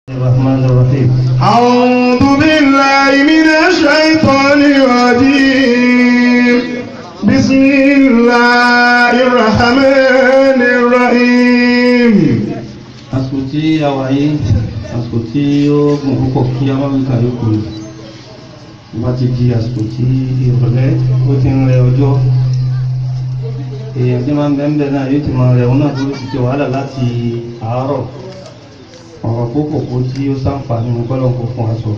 الرحمن الرحيم أعوذ بالله من الشيطان الرجيم بسم الله الرحمن الرحيم àsìkò tí a wà yìí àsìkò tí ó gùn púpọ̀ kí a máa ń ka yókù ni bá ti di àsìkò tí ìrọ̀lẹ́ ó ti ń rẹ ọjọ́ èèyàn tí máa ń bẹ́ẹ̀ náà yóò ti máa rẹ̀ wọn náà tó ti ṣe wàhálà láti àárọ̀ ọ̀rọ̀ púpọ̀ kó tí ó sáǹfààní mú kọ́lọ̀ kó fún aṣọ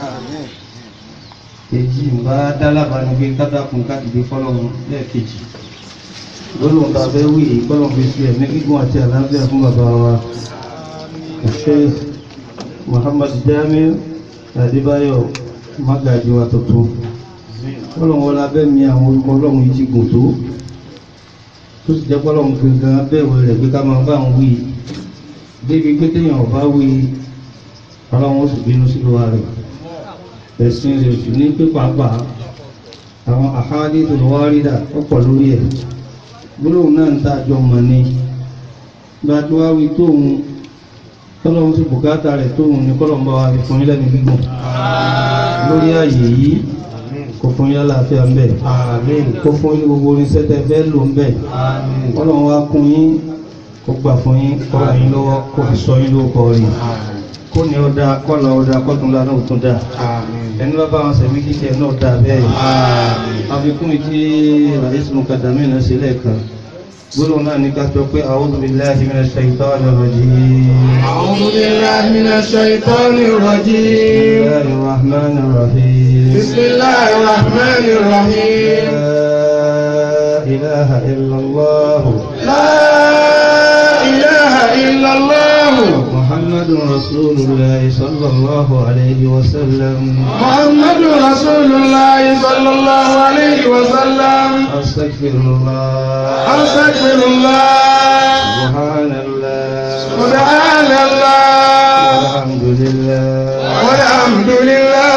èjì ń bá dálábàá ní pé kádàkùn káàkiri kọ́lọ̀ lẹ́ẹ̀kejì gbọ́dọ̀ ta fẹ́ wí èyí kọ́lọ̀ fi sí ẹ̀mí gígùn àti àlàáfíà fún bàbá wa Sheikh Muhammad Jamiu Adébáyọ̀ Magaji wa tuntun kọ́lọ̀ wọn lábẹ́ mi àwọn orúkọ ọlọ́run yìí ti gùn tó tó sì jẹ́ kọ́lọ̀ gangan bẹ̀rẹ̀ rẹ̀ pé ká máa bá àwọn wí débi pé téèyàn ọba wí ọlọ́run ó sì bínú sí lọ́wọ́ rẹ̀ ẹ̀sìn rẹ̀ sì ní pé pàápàá àwọn àhádé tó lọ́wọ́ rí dà ọ̀pọ̀ lórí ẹ̀ gbólóhùn náà ń tàjọ mọ̀ ní gba tó wá wí tóun tọ́lọ́run sí bùkátà rẹ̀ tóun ní kọ́lọ̀ ń bá wa fi fún yín lẹ́nu gígùn lórí ààyè yìí kò fún yín láàfíà ń bẹ̀ kò fún yín gbogbo oníṣẹ́ tẹ́ fẹ́ lò ń bẹ̀ kọ́lọ̀ wá kún yín kó gbà fún yín kọ́lọ̀ yín lọ́wọ́ kó fi sọ yín lóko rí kó ní ọ̀dà kọ́lọ̀ ọ̀dà kọ́tùnlá náà tún dà ẹni bá bá wọn sẹ̀mí kíkẹ́ náà dà bẹ́ẹ̀ àfikún ìdí àdísùn kàdàmí náà sílẹ̀ kan gbọ́dọ̀ náà ní ká sọ pé a'udhu billahi minash shaitanir rajim أعوذ بالله من الشيطان الرجيم bismillahir rahmanir rahim بسم الله الرحمن الرحيم la ilaha illallah لا إله إلا الله muhammadun rasulullah sallallahu alayhi wa sallam محمد رسول الله صلى الله عليه وسلم astaghfirullah أستغفر الله subhanallah سبحان الله alhamdulillah والحمد لله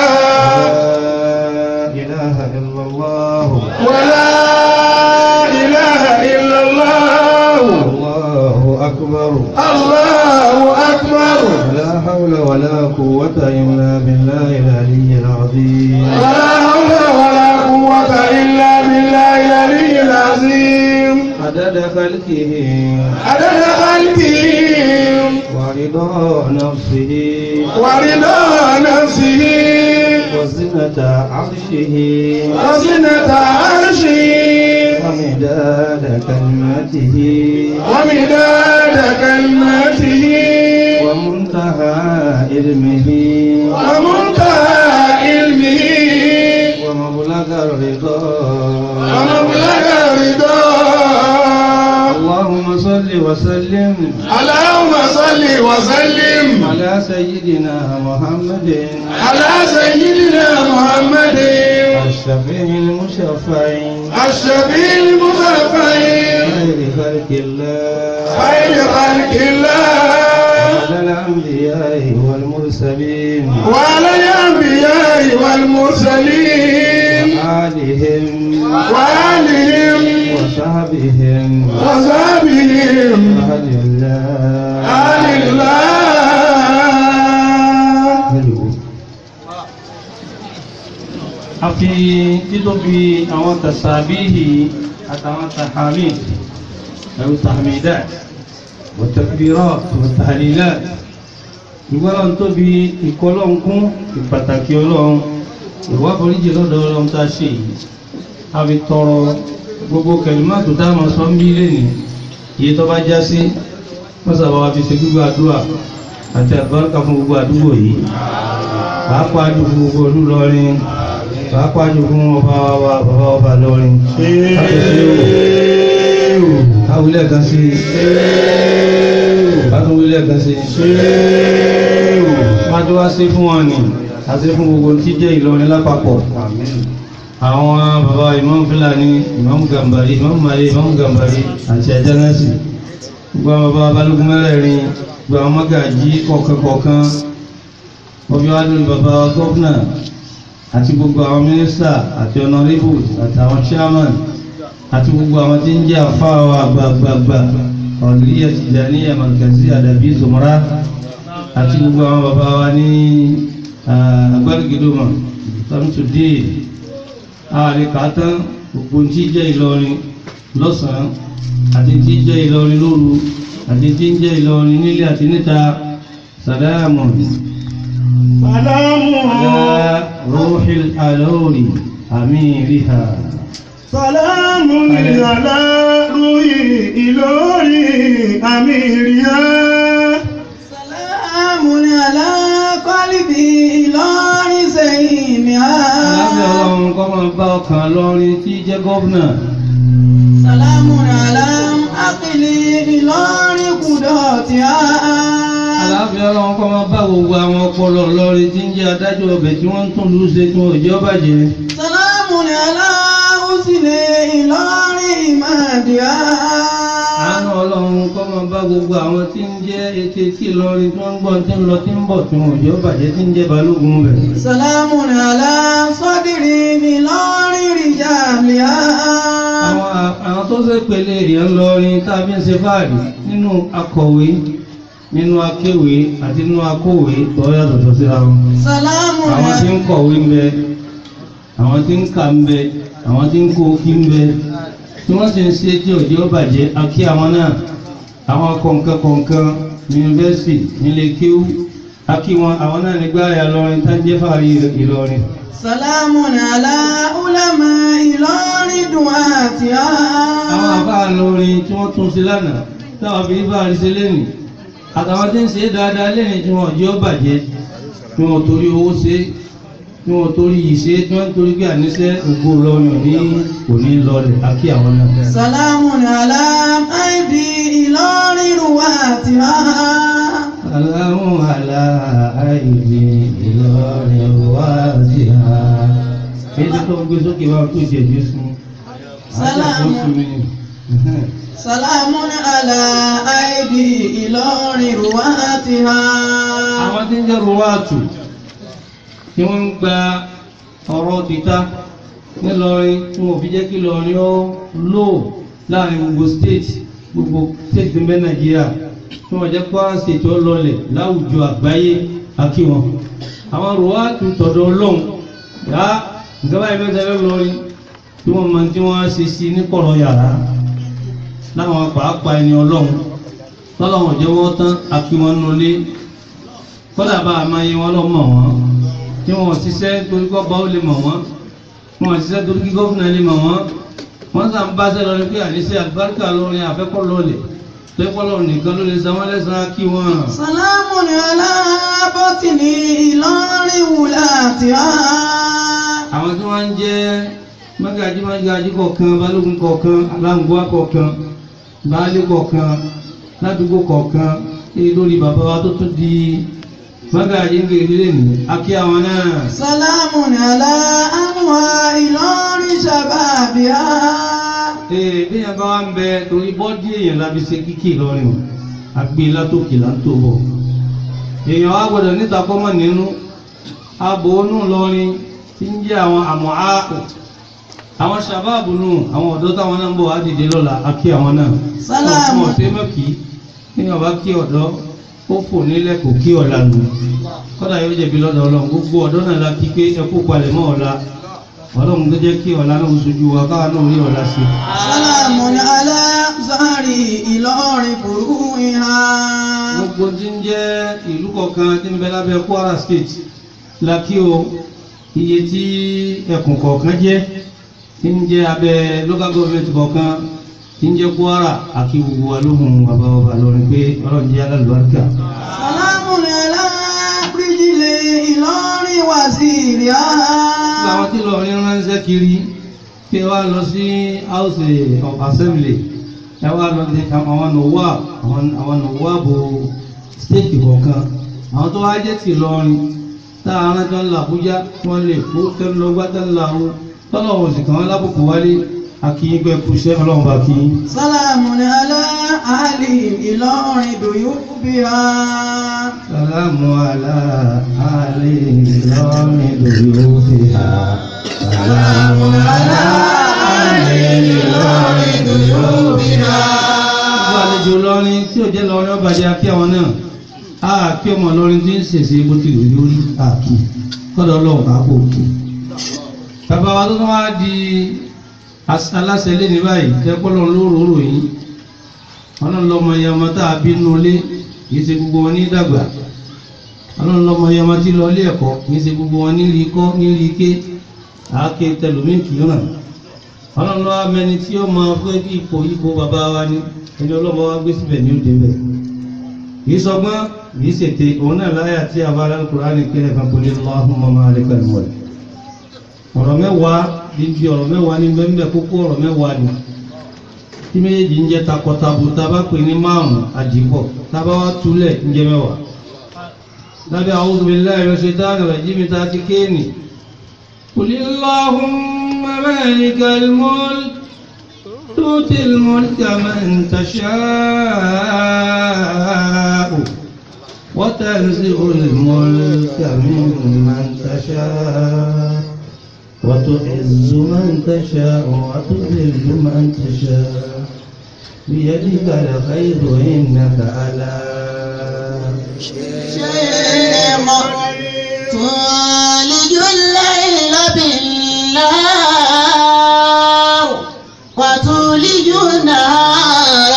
لا إله إلا الله ولا إله إلا الله الله أكبر الله أكبر لا حول ولا قوة إلا بالله العلي العظيم ولا حول ولا قوة إلا بالله العلي العظيم عدد خلقه عدد خلقه ورضا نفسه ورضا نفسه وزنة عرشه وزنة عرشه ومداد كلمته ومداد كلمته ومنتهى علمه ومنتهى علمه ومبلغ الرضا ومبلغ رضاه اللهم صل وسلم اللهم صل وسلم على سيدنا محمد على سيدنا محمد الشفيع المشفع الشفيع المشفع خير خلق الله خير خلق الله على الأنبياء والمرسلين وعلى الأنبياء والمرسلين وآلهم وآلهم وصحبهم وصحبهم أهل الله آل الله Hello. a fi títóbi àwọn tàṣàbíhì àtàwọn tàhàmì ẹ̀rù tàhàmìdá wàtàkbírà wàtàhàlìlá ìgbọ́lọ́n tóbi ìkọlọ́nkún ìpàtàkì ọlọ́run ìwà foríjì lọ́dọ̀ ọlọ́run tá a ṣe yìí a fi tọrọ gbogbo kẹlìmọ́tò tá a máa sọ ń bí lẹ́nu iye tó bá já sí mọ́sàbá wa fi ṣe gbígbà àdúrà àti àbáraka fún gbogbo àdúgbò yìí pàápàá jù fún gbogbo olú lọrin pàápàá jù fún ọba wa bàbá ọba lọrin káwílẹ̀ kan sí káwílẹ̀ kan sí májú wá sí fún wọn ni àti fún gbogbo tí jẹ́ Ìlọrin lápapọ̀ àwọn bàbá Imam Fúlàní Imam Gàmbàrí Imam Mali Imam Gàmbàrí àti àjánásì gbogbo àwọn bàbá balógun mẹ́rẹ̀ẹ̀rin gbogbo àwọn mọ́gàjí kọ̀ọ̀kan kọ̀ọ̀kan wọ́n fi wá lórí bàbá gọ́fúnà àti gbogbo àwọn mínísítà àti ọ̀nàrẹ́bù àti àwọn chairman àti gbogbo àwọn tí ń jẹ́ àfáà wa gbàgbàgbà ọ̀dùnríyà Tìjàníyà Markazi àdàbí zòmọ́rá àti gbogbo àwọn bàbá wa ní agbárigidoma samsudé ààrẹ kàátán gbogbo tí jẹ́ Ìlọrin lọ́sàn-án àti tí jẹ́ Ìlọrin lóru àti tí jẹ́ Ìlọrin nílé àti níta sàdáàmù Sàlámù. على روح الألور أميرها Sàlámù àlá rúyì Ìlọrí àmìríyá. Sàlámù àlá kọ́lìbì Ìlọrin sẹ́yìn mi á. alábẹ́ ọlọ́run kọ́ máa bá ọkàn lọ́rin tí jẹ́ gọ́vnà Sàlámù àlá akílì Ìlọrin kùdọ̀ tí á. alábẹ́ ọlọ́run kọ́ máa bá gbogbo àwọn ọpọlọ lọ́rin tí ń jẹ́ adájọ́ ọbẹ̀ tí wọ́n ń tún lù ú ṣe tí wọ́n ò jẹ́ ó bàjẹ́ Sàlámù àlá òsìlẹ̀ Ìlọrin ìmàdíà. àánú ọlọ́run kọ́ máa bá gbogbo àwọn tí ń jẹ́ etí tí lọ́rin tí wọ́n ń gbọ́ tí ń lọ tí ń bọ̀ tí wọ́n ò jẹ́ ó bàjẹ́ tí ń jẹ́ balógun bẹ̀. Sàlámù àlá sọ́dìrì Ìlọrin rìjàmìá. àwọn àwọn tó ṣe pèlè èèyàn lọrin tàbí ń ṣe fáàrí nínú akọ̀wé nínú akéwé àti nínú akówé tó yàtọ̀ síra wọn. Sàlámù àwọn tí ń kọ̀wé ń bẹ àwọn tí ń kà ń bẹ àwọn tí ń kó kí ń bẹ tí wọ́n sì ń ṣe tí òjò bàjẹ́ akí àwọn náà àwọn kọ̀ǹkan kọ̀ǹkan yunifásitì nílé kéwú akí wọn àwọn náà nígbà yà lọrin tá ń jẹ́ fàárí Ìlọrin. Sàlámù àlá ulama Ìlọrin dùn àti á. àwọn àbá lórin tí wọ́n tún sí lánàá táwọn fi bá rí sí lẹ́nìí àtàwọn tí ń ṣe dáadáa lẹ́nìí tí wọ́n jẹ́ ó bàjẹ́ tí wọ́n torí owó ṣe tí wọ́n torí yìí ṣe tí wọ́n torí pé àníṣe ògbó lọ́yàn ní kò ní lọlẹ̀ àkí àwọn náà. Sàlámù àlá àìdí Ìlọrin dùn àti á. Aláhùn àlá àìdí Ìlọrin wá sí ha. Èyí tó gbé sókè wá tó jẹ Jésù. Sálámù. Sàlámù àlá àìdí Ìlọrin dùn àti á. àwọn tí ń jẹ́ ruwaatu tí wọ́n ń gba ọ̀rọ̀ títà nílọrin tí wọ́n fi jẹ́ kí lọrin ó lò láàrin gbogbo state gbogbo state tó ń bẹ nàìjíríà tí wọ́n jẹ́ Kwara state ó lọlẹ̀ láwùjọ àgbáyé akí wọn àwọn ruwaatu tọ̀dọ̀ ọlọ́run yá nǹkan báyìí mẹ́ta lọ́rin tí wọ́n máa tí wọ́n á ṣe sí ní kọ̀rọ̀ yàrá láwọn pàápàá ẹni ọlọ́run tọ́lọ́wọ̀n jẹ́ wọ́n tán akí wọn nulẹ̀ kọ́dà bá a máa yẹ wọn lọ mọ̀ wọ́n tí wọ́n ṣiṣẹ́ torí kọ́ bá ó lè mọ̀ wọ́n wọ́n ṣiṣẹ́ torí kí gọ́fìnà lè mọ̀ wọ́n wọ́n sàn bá ṣe lọ ní pé àníṣe àlùbáríkà lórin àfẹ́kọ́ lọlẹ̀ tẹ́kọ́ lọ nìkan ló lè san wọ́n lẹ́sàn-án kí wọ́n. Sàlámù àlá bọ́tìnì Ìlọrin wùlà àti á. àwọn tí wọ́n ń jẹ́ mọ́gàjí mọ́gàjí kọ̀ọ̀kan balógun kọ̀ọ̀kan aláǹgbá kọ̀ọ̀kan baálé kọ̀ọ̀kan ládùúgbò kọ̀ọ̀kan èyí lórí bàbá wa tó tún di mọ́gàjí ń gbèrè lẹ́nu akí àwọn náà. Sàlámù àlá àmúwá Ìlọrin ṣàbàbíà. Ee bí yẹn bá wá ń bẹ torí bọ́dí èèyàn lábi ṣe kíkì lọ́rin o àgbé látòkè là ń tó bọ̀ èèyàn wá gbọdọ̀ níta kọ́mọ̀ nínú abo onú lọ́rin tí ń jẹ́ àwọn àmọ́ áàpù àwọn sàbáàbù nù àwọn ọ̀dọ́ táwọn náà ń bọ̀ wá dìde lọ́la akí àwọn náà Sálámù. ọ̀sẹ̀ mọ́kì kí ni ọba kí ọ̀dọ́ ó fò nílẹ̀ kò kí ọ̀la nù kọ́dà yóò jẹ̀bi lọ́dọ̀ ọlọ́run gbogbo ọ̀dọ́ náà la kí pé ẹ kó palẹ̀ mọ́ ọ̀la ọlọ́run tó jẹ́ kí ọ̀la náà ó sojú wa káwa náà rí ọ̀la sí i. Sàlámù àlá Zahari Ìlọrin fòrú ìhà. gbogbo tí ń jẹ́ ìlú kọ̀ọ̀kan tí ń bẹ lábẹ́ Kwara State la kí o iye tí ẹkùn kọ̀ọ̀kan jẹ́ tí ń jẹ́ abẹ́ local government kọ̀ọ̀kan tí ń jẹ́ Kwara àkí gbogbo wa lóhùn bàbá bàbá lọ́rin pé ọlọ́run jẹ́ alálùbáríkà. Sàlámù àlá Bíríjìlẹ̀ Ìlọrin wàzírí á. Gbogbo àwọn tí lọ́rin ránṣẹ́ kiri pé wá lọ sí House of Assembly ẹ wá lọ sí àwọn nọ̀wá àwọn nọ̀wá bo state kọ̀ọ̀kan àwọn tó wá jẹ́ ti lọ́rin tá a rán tán lọ Àbújá tí wọ́n lè kó tẹ́lu lọ gbá tẹ́lu lọ àwọn tọ́lọ̀ wọn sì kàn wọ́n lábùkù wálé akíyín pé kú iṣẹ́ ọlọ́run bá kí yín. Sàlámù àlá àlì Ìlọrin dòyú bí á. Sàlámù àlá àlè ìlọrin lórí òfin ha. Sàlámù àlá àlè ìlọrin lórí òfin ha. Gbogbo àlejò lọrin tí ò jẹ́ lọrin ọba jẹ́ akí àwọn náà. àkí ọmọ ọlọ́rin tí ń ṣèṣe bó ti lè lórí àkí kọ́dọ̀ ọlọ́run bá kò kí bàbá wa tó tún wá di aláṣẹ lé ní báyìí tẹ́pọ́lọ́ lóróró yìí ọlọ́run lọ́mọ iye ọmọ tá a bí nínú ilé kìí ṣe gbogbo wọn ní dàgbà ọlọ́run lọ́mọ iye ọmọ tí lọ ilé ẹ̀kọ́ kìí ṣe gbogbo wọn ní rí kọ́ ní rí ké àáké tẹlómìn kì í ràn ọlọ́run lọ́wọ́ mẹni tí ó máa fẹ́ kí ipò ipò bàbá wa ní ẹni ọlọ́mọ wa gbé síbẹ̀ ní òde bẹ̀ kìí sọgbọ́n kìí ṣètè òun náà láyà tí a bá rán Kùránì kẹrẹ kan kò lè lọ́ ahùn mọ́mọ́ alẹ́kọ̀ọ́ ìmọ̀ ọ̀rọ̀ mẹ́wàá bíbí ọ̀rọ̀ mẹ́wàá ní bẹ́ẹ̀ kókó ọ̀rọ̀ mẹ́wàá ni tí méjèèjì ń jẹ́ takọtabo tá a bá pè ní márùn-ún àdìpọ̀ tá a bá wá túlẹ̀ ń jẹ́ mẹ́wàá lábẹ́ a'udhu billahi minash shaitani rajim tá a ti kéènì qul Allahumma malikal mulk tu'til mulka man tasha'u wa tanzi'ul mulka mimman tasha'u وتعز من تشاء وتذل من تشاء بيدك الخير إنك على شيء تولج الليل بالنهار وتولج النهار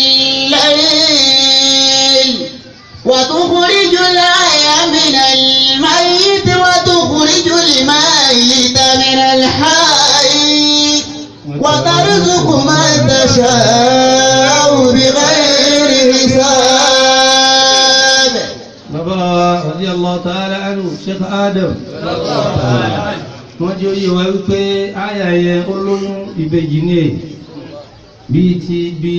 بالليل وتخرج الحي من الميت وتخرج الميت من الحي وترزق من تشاء بغير حساب bàbá radiyallahu ta'ala anhu Sheikh Adam wọ́n jẹ́ oyè wa wípé àyà yẹn olóyún ìbejì ní èyí bíi ti bí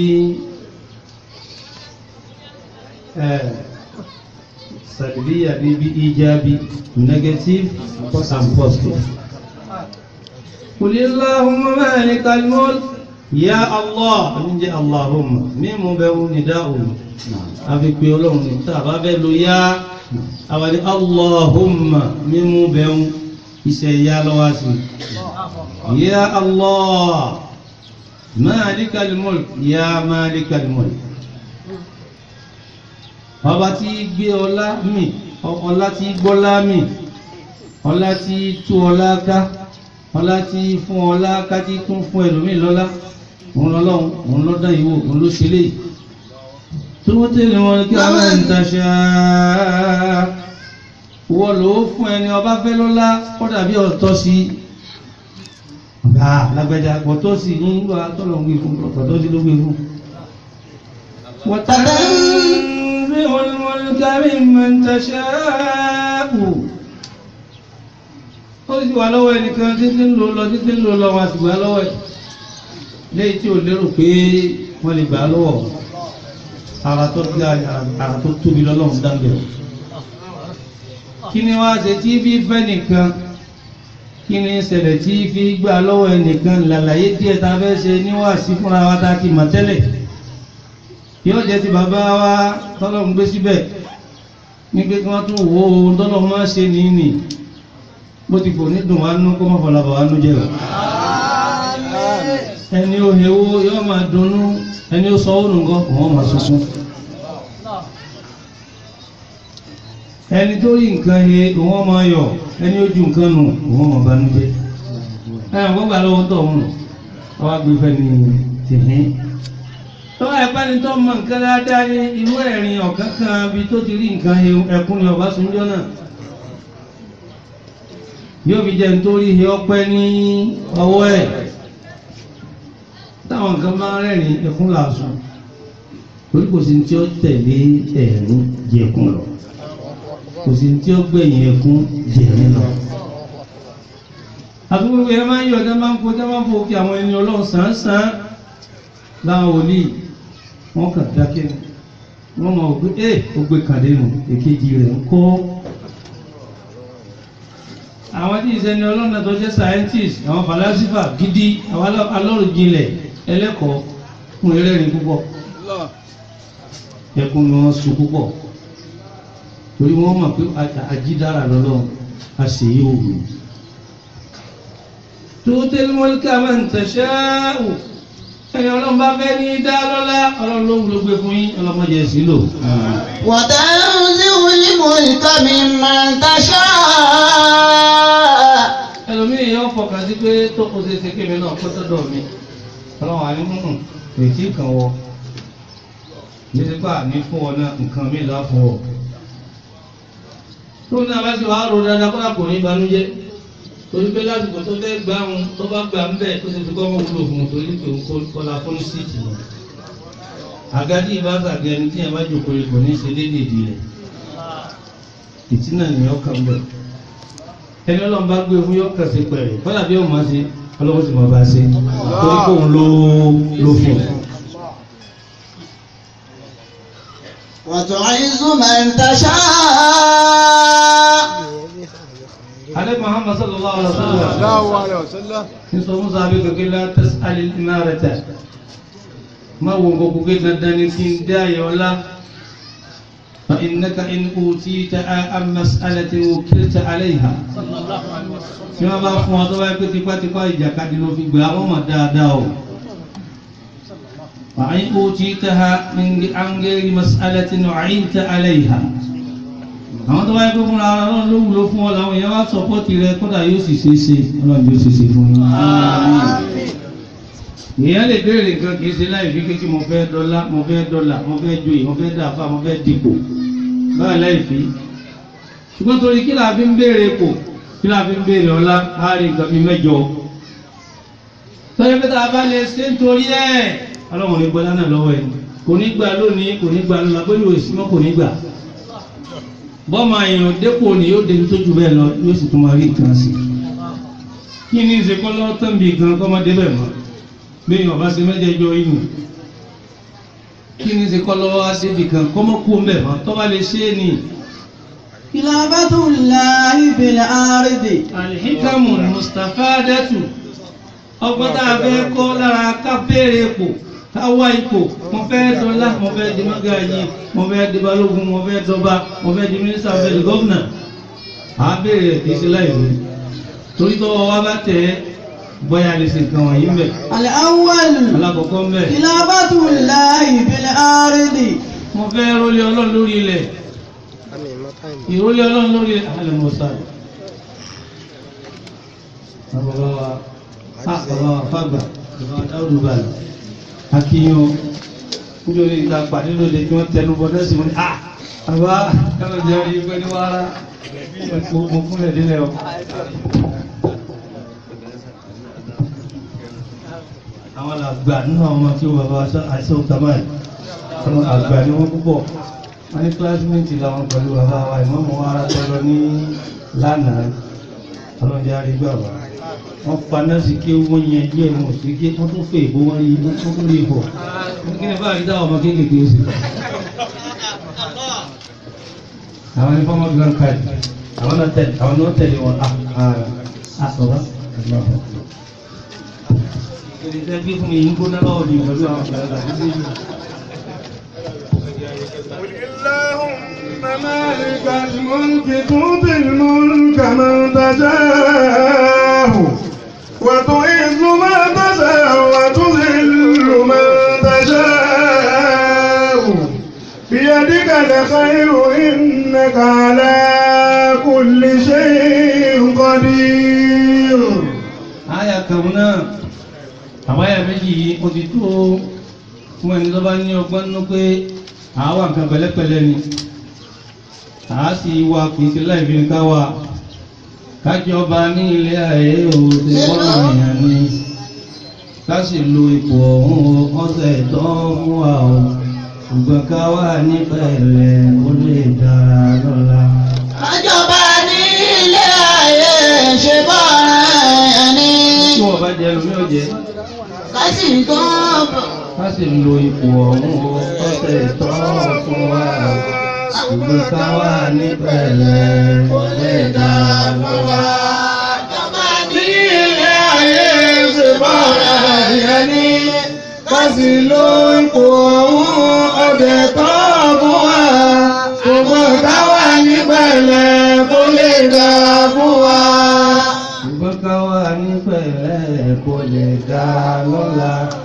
sàdìbíyà ní bí ìjábí negative and positive. قل اللهم مالك الملك يا الله من جاء اللهم ميم بيو نداء àfi pé ọlọ́run ní tá a bá bẹ́ lo yá àwọn ní allahumma mímú bẹ́hùn iṣẹ́ yá lọ́wọ́ sí yá allah malikal mulk yá malikal mulk ọba tí gbé ọlá mi ọlá tí gbọ́lá mi ọlá tí tú ọlá ká ọlá tí fún ọlá ká tí tún fún ẹlòmíì lọ́lá òun lọ́lọ́run òun lọ́dá ìwò òun ló ṣe léyìí tuuti mulka man tasha wọ́n ló fún ẹni ọba fẹ́ lọ́lá ó dàbí ọ̀tọ́ sí gbà lágbẹ́jà ọ̀tọ́ sí ní ìgbà tọ́lọ̀ ń gbé fún ọ̀tọ́ sí ló gbé fún. وتنزع الملك ممن تشاء ó sì wà lọ́wọ́ ẹnìkan títí ń lò lọ títí ń lò lọ wọn àti gbà lọ́wọ́ ẹ̀ léyìí tí ò lérò pé wọ́n lè gbà lọ́wọ́ ara tó gbá ara tó tóbi lọ́lọ́run dáńbẹ̀. kí ni wá ṣe tí fi fẹ́ nìkan kí ni ṣẹlẹ̀ tí fi gbà lọ́wọ́ ẹnìkan làlàyé díẹ̀ tá a fẹ́ ṣe níwáàsí fúnra wa tá a ti mọ̀ tẹ́lẹ̀ yóò jẹ́ ti bàbá wa tọ́lọ́run gbé síbẹ̀ ní pé kí wọ́n tún wo ohun tọ́lọ́run máa ṣe nìyí nì bó ti fò ní dùn wá nú kó má fọlá bà wá nú jẹ́ o ẹni ó hewó yóò máa dunnú ẹni ó sọ ó nù nǹkan òun máa sunkún ẹni tó rí nǹkan he òun máa yọ̀ ẹni ó ju nǹkan nù òun máa banújẹ́ ẹ̀yàn gbọ́gbà lọ́wọ́ tó mú ọwọ́ gbé fẹ́ ni tìhín tó ẹ̀pẹ́ ni tó mọ nǹkan dáadáa ní irú ẹ̀rin ọ̀kan kan bí tó ti rí nǹkan he ẹkún ni ọba sunjọ́ náà yóò fi jẹ́ nítorí he ọpẹ́ ní ọwọ́ ẹ̀ táwọn nǹkan bá rẹ́rìn ẹkún làásùn torí kò sí tí ó tẹ̀lé ẹ̀rín jẹkún lọ kò sí tí ó gbẹ̀yìn ẹkún jẹ̀rín lọ. àtúgbò ẹ máa ń yọ ọjọ́ máa ń kọjá máa ń fò kí àwọn ẹni ọlọ́run sàn-án láwọn wòlíì wọ́n kàn dákẹ́ wọ́n mọ̀ pé ẹ́ ó gbé kàdé nù èkejì rẹ̀ ń kọ́. àwọn tí ìṣẹ́ni ọlọ́run tó jẹ́ scientist àwọn falasifa gidi àwọn alọ́rùjinlẹ̀ ẹlẹ́kọ̀ọ́ fún ẹlẹ́rìn púpọ̀ ẹkún ni wọ́n sun púpọ̀ torí wọ́n mọ̀ pé àjídára lọ́lọ́ àṣeyí òwú tuutil mulka man tasha'u ẹni ọlọ́run bá fẹ́ ní dá lọ́lá ọlọ́run ló wúlò gbé fún yín ọlọ́mọdé sí lò. وتنزع الملك ممن تشاء ẹlòmíì yóò fọkàn sí pé tó kó ṣe ṣe kémi náà kó tọ́dọ̀ mi ọlọ́run àní mú ètí kan wọ títí pa ní fún ọ náà nǹkan mi là fún ọ. tó ní abájú wa rò dáadáa kó dàpọ̀ ní ìbànújẹ́ torí pé lásìkò tó fẹ́ gbà ń tó bá gbà ń bẹ̀ tó ṣe fi kọ́ mọ́ wúlò fún un torí pé òun kọ́la fún síìtì yẹn. àgádì ìbáṣàgẹ ẹni tí yẹn bá jòkó rẹ̀ kò ní ṣe déédéé di rẹ̀ ìtínà nìyẹn kàn bẹ̀ ẹni ọlọ́run bá gbé fún yọ́kàn sí pẹ̀rẹ̀ fọ́nà bí ọmọ ṣe ọlọ́run sì mọ̀ bá ṣe torí kò ń lo lo fún un. وتعز من تشاء alẹ́ muhammad sallallahu alaihi wa sallam Allahu alayhi wa sallam. ní sọ fún sábẹ́ kékeré la tas'al al-imarata má wo gbogbo pé dandan ni kí n dá ayọ̀ ọlá fa innaka in utita an mas'alatin wukilta alayha tí wọ́n bá fún ọ tó bá yẹ pé tipátipá ìjàkadì ló fi gbà wọ́n mọ̀ dáadáa o. وإن أوتيتها من عن غير مسألة وعينت عليها àwọn tó bá yẹ pé fúnra ara náà ló wúlò fún ọ làwọn èèyàn wá sọpọ́tì rẹ kódà yóò sì ṣe é ṣe ọlọ́run yóò ṣe é ṣe fún yín. èèyàn lè béèrè nǹkan kì í ṣe láì fi kékeré mo fẹ́ dọ́là mo fẹ́ dọ́là mo fẹ́ joyè mo fẹ́ dàfà mo fẹ́ dìpò báyìí láì fi. ṣùgbọ́n torí kí la fi ń béèrè kò kí la fi ń béèrè ọlá á rí nǹkan fi mẹ́jọ. tọ́jú pé tá a bá lè ṣe nítorí ẹ̀ ọlọ́run ní gbọ́dá náà lọ́wọ́ ẹ̀ kò ní gbà lónìí kò ní gbà lọ́la pẹ̀lú èsì mọ́ kò ní gbà bọ́mọ èèyàn dépò ni yóò débi tó ju bẹ́ẹ̀ lọ yóò sì tún máa rí nǹkan sí kí ni ṣe kọ́ lọ́wọ́ tán bí gan kọ́ máa débẹ̀ mọ́ bí èèyàn bá ṣe mẹ́jẹ̀ẹ́jọ inú kí ni ṣe kọ́ lọ́wọ́ á débi kan kọ́ mọ́ kú ń bẹ̀ mọ́ tọ́ bá lè ṣe é ní. خلافة الله في الأرض alhikamu mustafadatu ọgbọ́n tá a fẹ́ kọ́ lára ká béèrè ipò ká wá ipò mo fẹ́ dọ́là mo fẹ́ di mọ́gàjì mo fẹ́ di balógun mo fẹ́ dọba mo fẹ́ di mínísítà mo fẹ́ di gọ́vnà à á béèrè ẹ̀ kì í ṣe láì wí torí tọ́wọ́ wa bá tẹ̀ ẹ́ bóyá lè ṣe nǹkan wọ̀nyí mbẹ̀ الأول alákọ̀ọ́kọ́ mbẹ̀ خلافة الله في الأرض mo fẹ́ rólé ọlọ́run lórí ilẹ̀ ìrólé ọlọ́run lórí ilẹ̀ alẹ́ mọ̀ sáré. bàbá wa a bàbá wa fàgbà bàbá wa dáwùdù balẹ̀ akínyó nítorí ìta pàdé lóde tí wọ́n tẹnu bọ́ nẹ́sìn wọn ni a bàbá kálọ̀ jẹ́ orí pé ní wàrà mo fúnlẹ̀ délẹ̀ o. àwọn àgbà nínú àwọn ọmọ tí ó bàbá àìsàn tamáì àwọn àgbà ni wọ́n púpọ̀ wọ́n ní kílásímẹ́ǹtì làwọn pẹ̀lú bàbá wa ìmọ̀mọ́ wa ara tọ́lọ ní lánàá ọlọ́dẹ arígbà wa wọ́n paná sí kí wọ́n yẹn díẹ̀ wọn sí kí wọ́n tún fè bó wọ́n yí wọ́n tún rí bọ̀ kí ni báyìí dáwọ́ ọmọ kéékèèké sí. àwọn ní fọmọ gan káàdì àwọn náà tẹ̀lé àwọn náà tẹ̀lé wọn à à sọ̀rọ̀ ìrìnsẹ́ gbé fún mi yìí ń gbóná lọ́wọ́ mi pẹ̀lú àwọn àgbàlagbà nígbè yìí. اللهم مالك الملك تؤتي الملك من تشاء وتعز من تشاء وتذل من تشاء بيدك الخير إنك على كل شيء قدير àyà kan náà àbáyà méjì yìí ó ti tó fún ẹni tó bá ní ọgbọ́n nínú pé àáwà nǹkan pẹ̀lẹ́pẹ̀lẹ́ ni àá sì wá kì í ṣe láì fi ká wà kájọba ní ilé ayé ò ti bọ́nà èèyàn ni ká sì lo ipò ọ̀hún ọ̀sẹ̀ tó fún wa o ṣùgbọ́n ká wà ní pẹ̀lẹ́ ó lè dára lọ́la. Àjọba ní ilé ayé ṣe bọ́ra ẹni. tí wọ́n bá jẹ lómi ọ̀jẹ̀ Kásì tó bọ̀. ká sì lo ipò ọ̀hún ọ̀sẹ̀ tó fún wa o ṣùgbọ́n ká wà ní pẹ̀lẹ́ ó lè dára lọ́la. Àjọba ní ilé ayé ṣe bọ́ra ẹni kásì ló ń kó ohun ọbẹ̀ tó fún wa ṣùgbọ́n káwa ní pẹ̀lẹ́ kó lè dá fún wa. ṣùgbọ́n ká wà ní pẹ̀lẹ́ kó lè dá lọ́la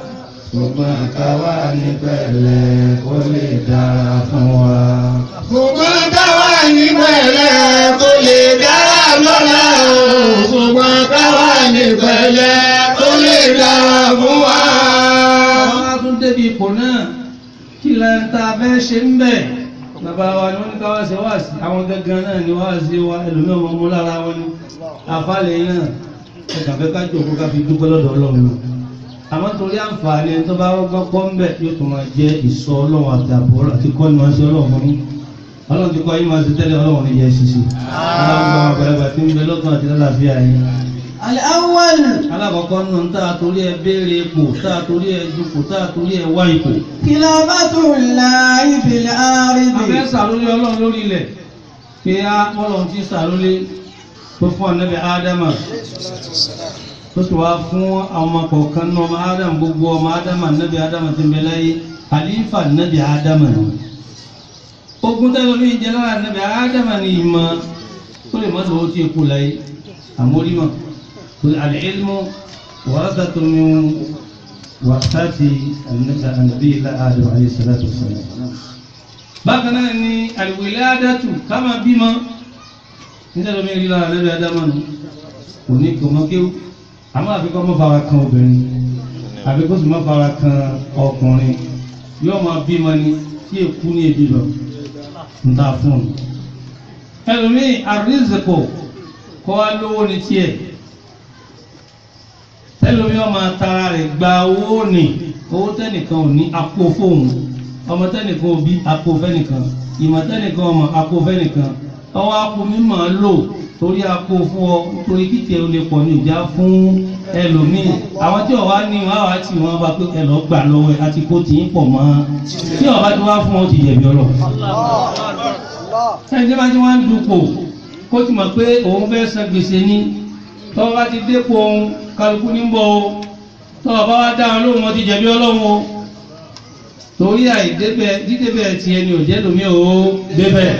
ṣùgbọ́n káwa ní pẹ̀lẹ́ kó lè dára fún wa. ṣùgbọ́n káwa ní pẹ̀lẹ́ kó lè dára lọ́la o. ṣùgbọ́n káwa ní pẹ̀lẹ́ kó lè dára fún wa. àwọn á tún débi ipò náà kí lẹ́yìn tá a fẹ́ ṣe ń bẹ̀ bàbá wa ni wọ́n ní káwá ṣe wá sí àwọn gangan náà ni wá sí wa ẹlòmíì ọmọ ọmọ lára wọn ni àfàlẹ̀ náà ẹ̀ka fẹ́ ká jòkó ká fi dúpẹ́ lọ́dọ̀ ọlọ́run náà àmọ́ torí àǹfààní ẹni tó bá gbọ́ pọ́ ń bẹ̀ yóò tún máa jẹ́ ìsọ ọlọ́run àti àbọ̀ àti kọ́ ni wọ́n ṣe ọlọ́run fún yín ọlọ́run ti kọ́ yín máa ṣe tẹ́lẹ̀ ọlọ́run ní yẹ ṣiṣẹ́ ọlọ́run gbọ́ àgbàlagbà tí ń bẹ lọ́kàn àti lálàáfíà yín الأول alákọ̀ọ́kọ́ nù tá a torí ẹ béèrè ipò tá a torí ẹ dupò tá a torí ẹ wá ipò. خلافة الله في الأرض abẹ́ sàlólé ọlọ́run lórí ilẹ̀ pé á ọlọ́run ti sàlólé tó fún ànábì ádámà tó sì wá fún àwọn ọmọ kọ̀ọ̀kan náà ọmọ ádámà gbogbo ọmọ ádámà ànábì ádámà ti ń bẹ láyé àlífà ànábì ádámà ni. ogun tẹ́lẹ̀ omi ìjẹ lára ànábì ádámà ni ìmọ̀ tó lè mọ́ lọ́wọ́ tí eku láyé àmórímọ̀ tó al-ilmu warathatun min warathati ànábì ilá ádámà alayhi salatu wassalam bákan náà ni àlùwìládàtù ká máa bímọ nítorí omi ìrìlá àlẹ́bẹ̀ adámọ́nù kò ní gbọmọkéwù àmọ́ àfikọ́ mọ́ fara kan obìnrin àfikọ́ sì mọ́ fara kan ọkùnrin yóò máa bímọ ni tí èkú ní ebi lọ ń ta fún un ẹlòmíì àrísìkò kọ́ wá lówó ní tiẹ̀ ẹlòmíì ọmọ tara rẹ̀ gba owó ní owó tẹ́nìkan ò ní apò fóun ọmọ tẹnìkan òbí àpò fẹnìkan ìmọ̀ tẹnìkan ọmọ àpò fẹnìkan ọwọ́ àpò mímọ̀ lò torí àpò fún ọ nítorí kíkẹ́ ò lè pọ̀ ní ìjà fún ẹlòmíì àwọn tí ọ̀wá ní wọn àwá tí wọn bá pé ẹlọ́ gbà lọ́wọ́ ẹ àti kó tì í pọ̀ mọ́ tí ọba tí wọ́n fún ọ ti jẹ̀bi ọlọ. ẹni tí wọ́n ti wá ń dupò kó ti mọ̀ pé òun fẹ́ san gbèsè ní tọ́wọ́ bá ti dépò òun kálukú ní bọ̀ o tọ́wọ́ bá wá dáhùn lóhùn wọn ti jẹ̀bi ọlọ́run o torí àìdébẹ̀ dídébẹ̀ tí ẹni ò jẹ́ lómi ò débẹ̀.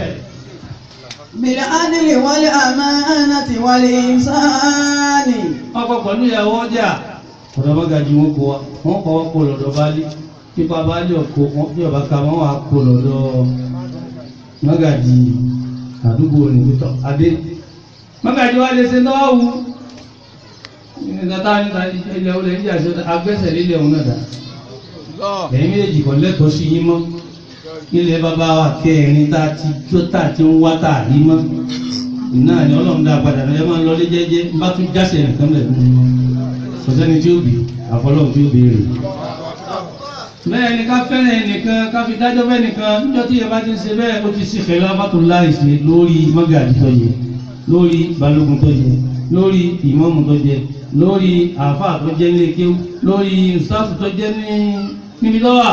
بالعدل والأمانة والإحسان ọkọ̀ pẹ̀lú ìyàwó ọjà ọ̀dọ̀ bá gajù wọn kó wa wọ́n kọ́ wọ́n kó lọ́dọ̀ baálé pípa baálé ọkọ̀ wọn bí ọba ká wọn wà kó lọ́dọ̀ mọ́gàjì àdúgbò nìkútọ̀ adé mọ́gàjì wa lè ṣe náà wù nígbàtà níta ilẹ̀ olè ń jà sí agbẹ́sẹ̀ lílẹ̀ òun náà dá ẹ̀yin méjì kò lẹ́tọ̀ọ́ sí yín mọ́ ilẹ̀ bàbá wa kẹrin tá a ti jó tá a ti ń wá tá a rí mọ́ náà ni ọlọ́run dá padà ẹ máa ń lọlé jẹ́jẹ́ bá tún jáse nìkan lẹ̀ fún mi kò sẹ́ni tí ó bì àfọlọ́run tí ó béèrè. bẹ́ẹ̀ ni ká fẹ́ràn ẹnìkan ká fi dájọ́ bẹ́ẹ̀ nìkan níjọ́ tí ẹ bá ti ń ṣe bẹ́ẹ̀ ó ti ṣe fẹ́ lábàtò láìsí lórí mọ́gàdì tó yẹ lórí balógun tó yẹ lórí ìmọ̀mù tó yẹ lórí àáfàá tó jẹ́ nílé kéwú lórí ìsáàsù tó jẹ́ ní níbi lọ́wọ́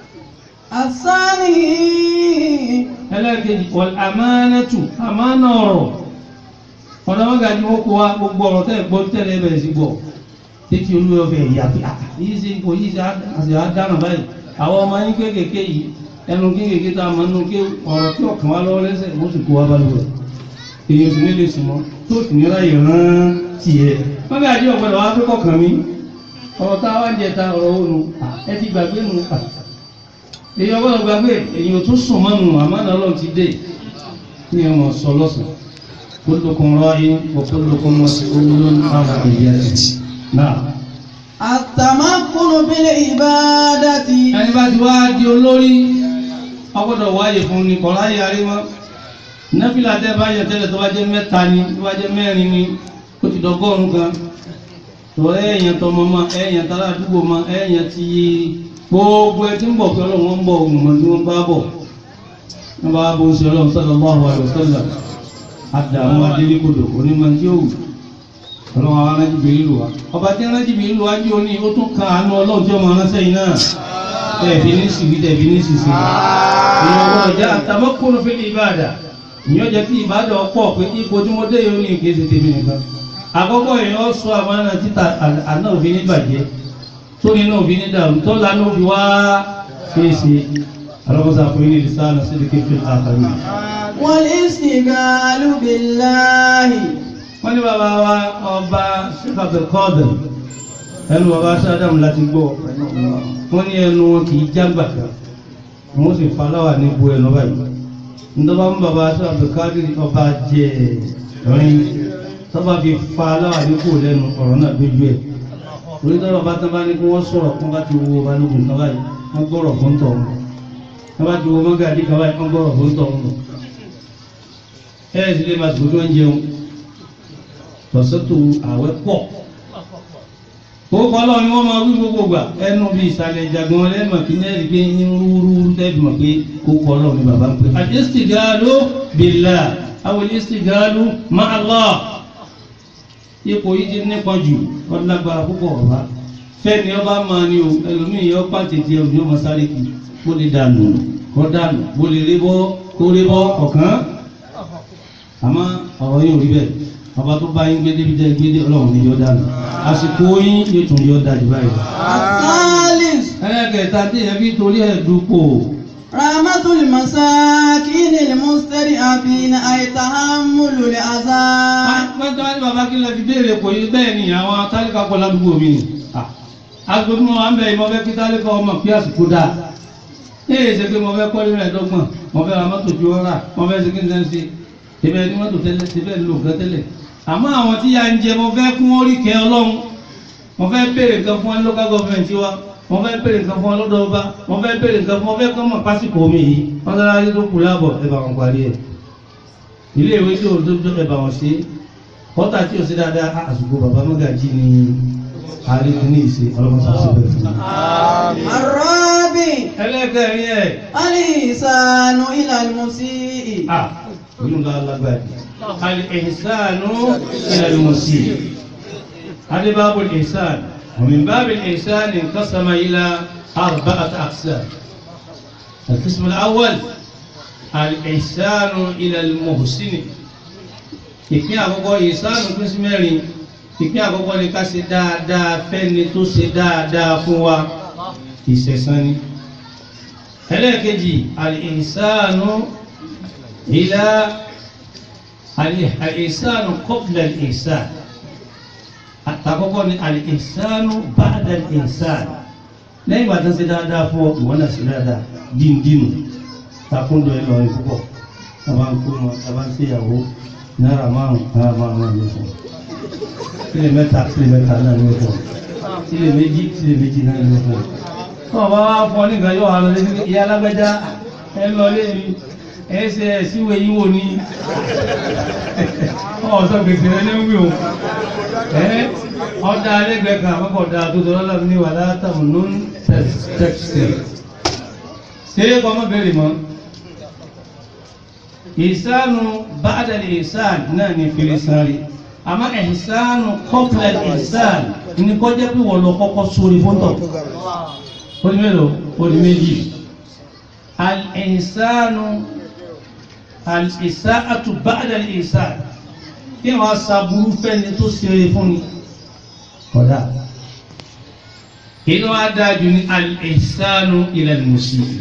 الثاني ẹlẹ́ẹ̀kejì wal amánátù àmánà ọ̀rọ̀ ọ̀nà mọ́gà ní wọ́n kó wa gbogbo ọ̀rọ̀ tẹ́ gbọ́ tẹ́lẹ̀ bẹ̀rẹ̀ sí gbọ́ títí olúwa ọ̀fẹ́ ìyá pé àà yìí ṣe ipò yìí ṣe àṣẹ àdánà báyìí àwọn ọmọ yín kéékèèké yìí ẹnu kéékèèké tá a mọ̀ nínú ké ọ̀rọ̀ tí ọ̀kan wá lọ́wọ́ lẹ́sẹ̀ wọ́n sì kó wa balùwẹ̀ èyí sì nílé sùn mọ́ tó sì ní ráyè rán tiẹ̀ mọ́gà ní ọ̀gbọ́dọ̀ wá pé kọ̀ọ̀kan mi ọ̀rọ̀ tá a wá ń jẹ ta ọ̀rọ̀ ònu ẹ ti gbàgbé nu èyí ọgbọ́dọ̀ gbàgbé èyí ò tún sùn mọ́nu àmọ́nà ọlọ́run ti dé ní ọmọ sọ lọ́sàn kullukum ra'in wa kullukum mas'ulun 'an ra'iyyatihi náà. التمكن بالعبادة ẹni bá ti wá di olórí ọgbọ́dọ̀ wáyé fún ni kọ̀ láyé arímọ́ nẹ́fìlà tẹ́ bá yẹ tẹ́lẹ̀ tó bá jẹ́ mẹ́ta ni tó bá jẹ́ mẹ́rin ni ó ti dọ́gọ́rùn kan tó ẹ̀yàn tọmọ mọ ẹ̀yàn tara àdúgbò mọ ẹ̀yàn ti gbogbo ẹ tí ń bọ̀ pé ọlọ́run ń bọ̀ òmùmọ̀ tí wọ́n bá bọ̀ wọ́n bá bó ń ṣe ọlọ́run sallallahu alaihi wasallam àdàmú adélékodò onímọ̀ tí ó wù ọlọ́run àwọn arájìbì ìlú wa ọba tí arájìbì ìlú wa jí oní ó tún kan àánú ọlọ́run tí ọmọ ránṣẹ́ yìí náà tẹ̀bí ní síbi tẹ̀bí ní sísè ìyẹn ọgbọ́n ọjà àtàmọ́kùnrin fil ìbàdà ìyẹn jẹ́ kí ìbàdà ọ̀pọ̀ pé ipò tí mo dé yóò ní ìkéde tèmi nìkan àkọ́kọ́ èèyàn sọ àmàna títà àná òfin ní bàjẹ́ tó nínú òfin ní dàrú tó lánà òfin wá fèsì alọ́kọ́sá fún yín ní ìsáàlù sí ìdíkẹ́ fi àkàrí. والاستقال بالله wọ́n ní bàbá wa ọba ṣíkàtà kọ́ọ̀dù ẹnu bàbá sádàmù láti gbọ́ wọ́n ní ẹnu wọn kì í jágbà kan wọ́n sì fa aláwà ní bu ẹnu báyìí ndọ́bà ń bàbá sádàmù káàdìrí ọba jẹ ẹ̀rín tọ́ba fi fa aláwà ní kò lẹ́nu ọ̀rọ̀ náà dójú ẹ̀ orí tọ́ba bá tán bá ní kí wọ́n sọ̀rọ̀ kí wọ́n bá ti wo balógun kan báyìí wọ́n gbọ́rọ̀ fún tọ̀ wọn wọ́n bá ti wo mọ́gàdí kan báyìí wọ́n gbọ́rọ̀ fún tọ̀ wọn ẹ̀ sì lè máa tó tó ń jẹun tọ̀sọ́tò àwẹ̀ pọ̀ Gbogbo ọlọ́run ni wọ́n máa wí gbogbo gbà ẹnu bí ìsàlẹ̀ ìjàgbọ́n ọlẹ́mọ̀ kí ní ẹ̀rí pé ní rúurú tẹ́bí mọ̀ pé kókó ọlọ́run ni bàbá ń pè. Al-istighalu billah àwọn al-istighalu ma'a Allah. Ipò yìí ti nípa jù ọlágbára púpọ̀ ọ̀rá. Fẹ́ni ọba máa ní o ẹlòmíì yọ pàtẹ́tì ẹ̀rù ní ọmọ sáré kì kó lè dànù kó dànù kó lè rébọ́ kó rébọ́ ọ̀kan. Àmọ́ ọ̀rọ̀ yóò rí bẹ́ẹ̀ ọba tó bá yín gbédé bíjẹ́ gbédé ọlọ́run ní yóò dànù àsìkò yín yóò tún yóò dájú báyìí. الثالث ẹlẹ́kẹ̀ẹ́ta tí ẹ fi torí ẹ̀ dúpọ̀ رحمة المساكين المستضعفين أي تحمل الأذى pẹ́ntọ́ wá ní bàbá kí lè fi béèrè kò yí bẹ́ẹ̀ ni àwọn tálíkà pọ̀ ládùúgbò mi ni agbègbè wọn à ń bẹ ìmọ̀ fẹ́ kí tálíkà ọmọ pí àsìkò dáa ee ṣe pé mo fẹ́ kọ́lé rẹ̀ dọ́gbọ̀n mo fẹ́ ra mọ́tò ju ọ́rà mo fẹ́ ṣe kí n ṣe ń ṣe ìbẹ̀ ní mọ́tò tẹ́lẹ̀ síbẹ̀ ń lò nǹkan tẹ́lẹ̀ àmọ́ àwọn tí ya ń jẹ mo fẹ́ kún orí kẹ́ ọlọ́run mo fẹ́ béèrè nǹkan fún ẹ local government wa mo fẹ́ béèrè nǹkan fún ẹ lọ́dọ̀ ọba mo fẹ́ béèrè nǹkan fún ọ fẹ́ kọ́ mọ̀ pásìkò mi yìí wọ́n dára yé tó kù láàbọ̀ ẹ bá wọn parí ẹ̀ ilé ìwé tí òun tó tó ẹ bá wọn ṣe kọ́tà tí ò sí dáadáa á, àsìkò bàbá mọ́gàjì ni àárín ní ìṣe ọlọ́mọṣà síbẹ̀ fún mi. الرابع ẹlẹ́kẹ̀rin ẹ̀ الإحسان إلى المسيء ah oyún ká lágbàdì al-ihsanu ila al-musii هذا باب الإحسان ومن باب الإحسان انقسم إلى أربعة أقسام القسم الأول الإحسان إلى المحسن ìpín àkọ́kọ́ ìsánù pín sí mẹ́rin ìpín àkọ́kọ́ ni ká ṣe dáadáa fẹ́ni tó ṣe dáadáa fún wa ìṣẹ̀san ni ẹlẹ́ẹ̀kejì al-ihsanu ila al-ihsanu qabla al-ihsan àtàkọ́kọ́ ni al-ihsanu ba'da al-ihsan lẹ́yìn ìgbà tó ń ṣe dáadáa fún ọ ìwọ́n náà ṣe dáadáa díndínù takúndọ̀ ẹ̀ lọ́rin púpọ̀ tàbá ń kó wọn tàbá ń ṣèyàwó náírà márùn náírà márùn náà ló fún sílẹ̀ mẹ́ta sílẹ̀ mẹ́ta náà ló fún sílẹ̀ méjì sílẹ̀ méjì náà ló fún tọ́ bá wá fọ́ nígbà yóò wà lọ lé ìyá alágbẹ́já ẹ lọ lé mi ẹ ṣe ẹ síwèé yín wò ní ọ̀sán gbèsè rẹ ní wí o ẹ ọ̀dà alẹ́gbẹ̀ẹ́ kan àkọ́kọ́ ọ̀dà tó tọ́lá lọ́wọ́ ní wàhálà tàbí non textile ṣé kọ́mọ́ bẹ̀rẹ̀ mọ́ ìsánu ba'dal ìsán náà ní firisari àmọ́ ìsánu qabla ìsán ní kọjá pé wọ́n lọ kọ́kọ́ sórí fóńtọ̀ ó ní mélòó ó ní méjì al-ìsánu al-ìsáàtù ba'dal ìsán kí wọ́n sàbúrú fẹ́ni tó ṣeré fún ni kódà inú adájú ní al-ìsánu ila al-musii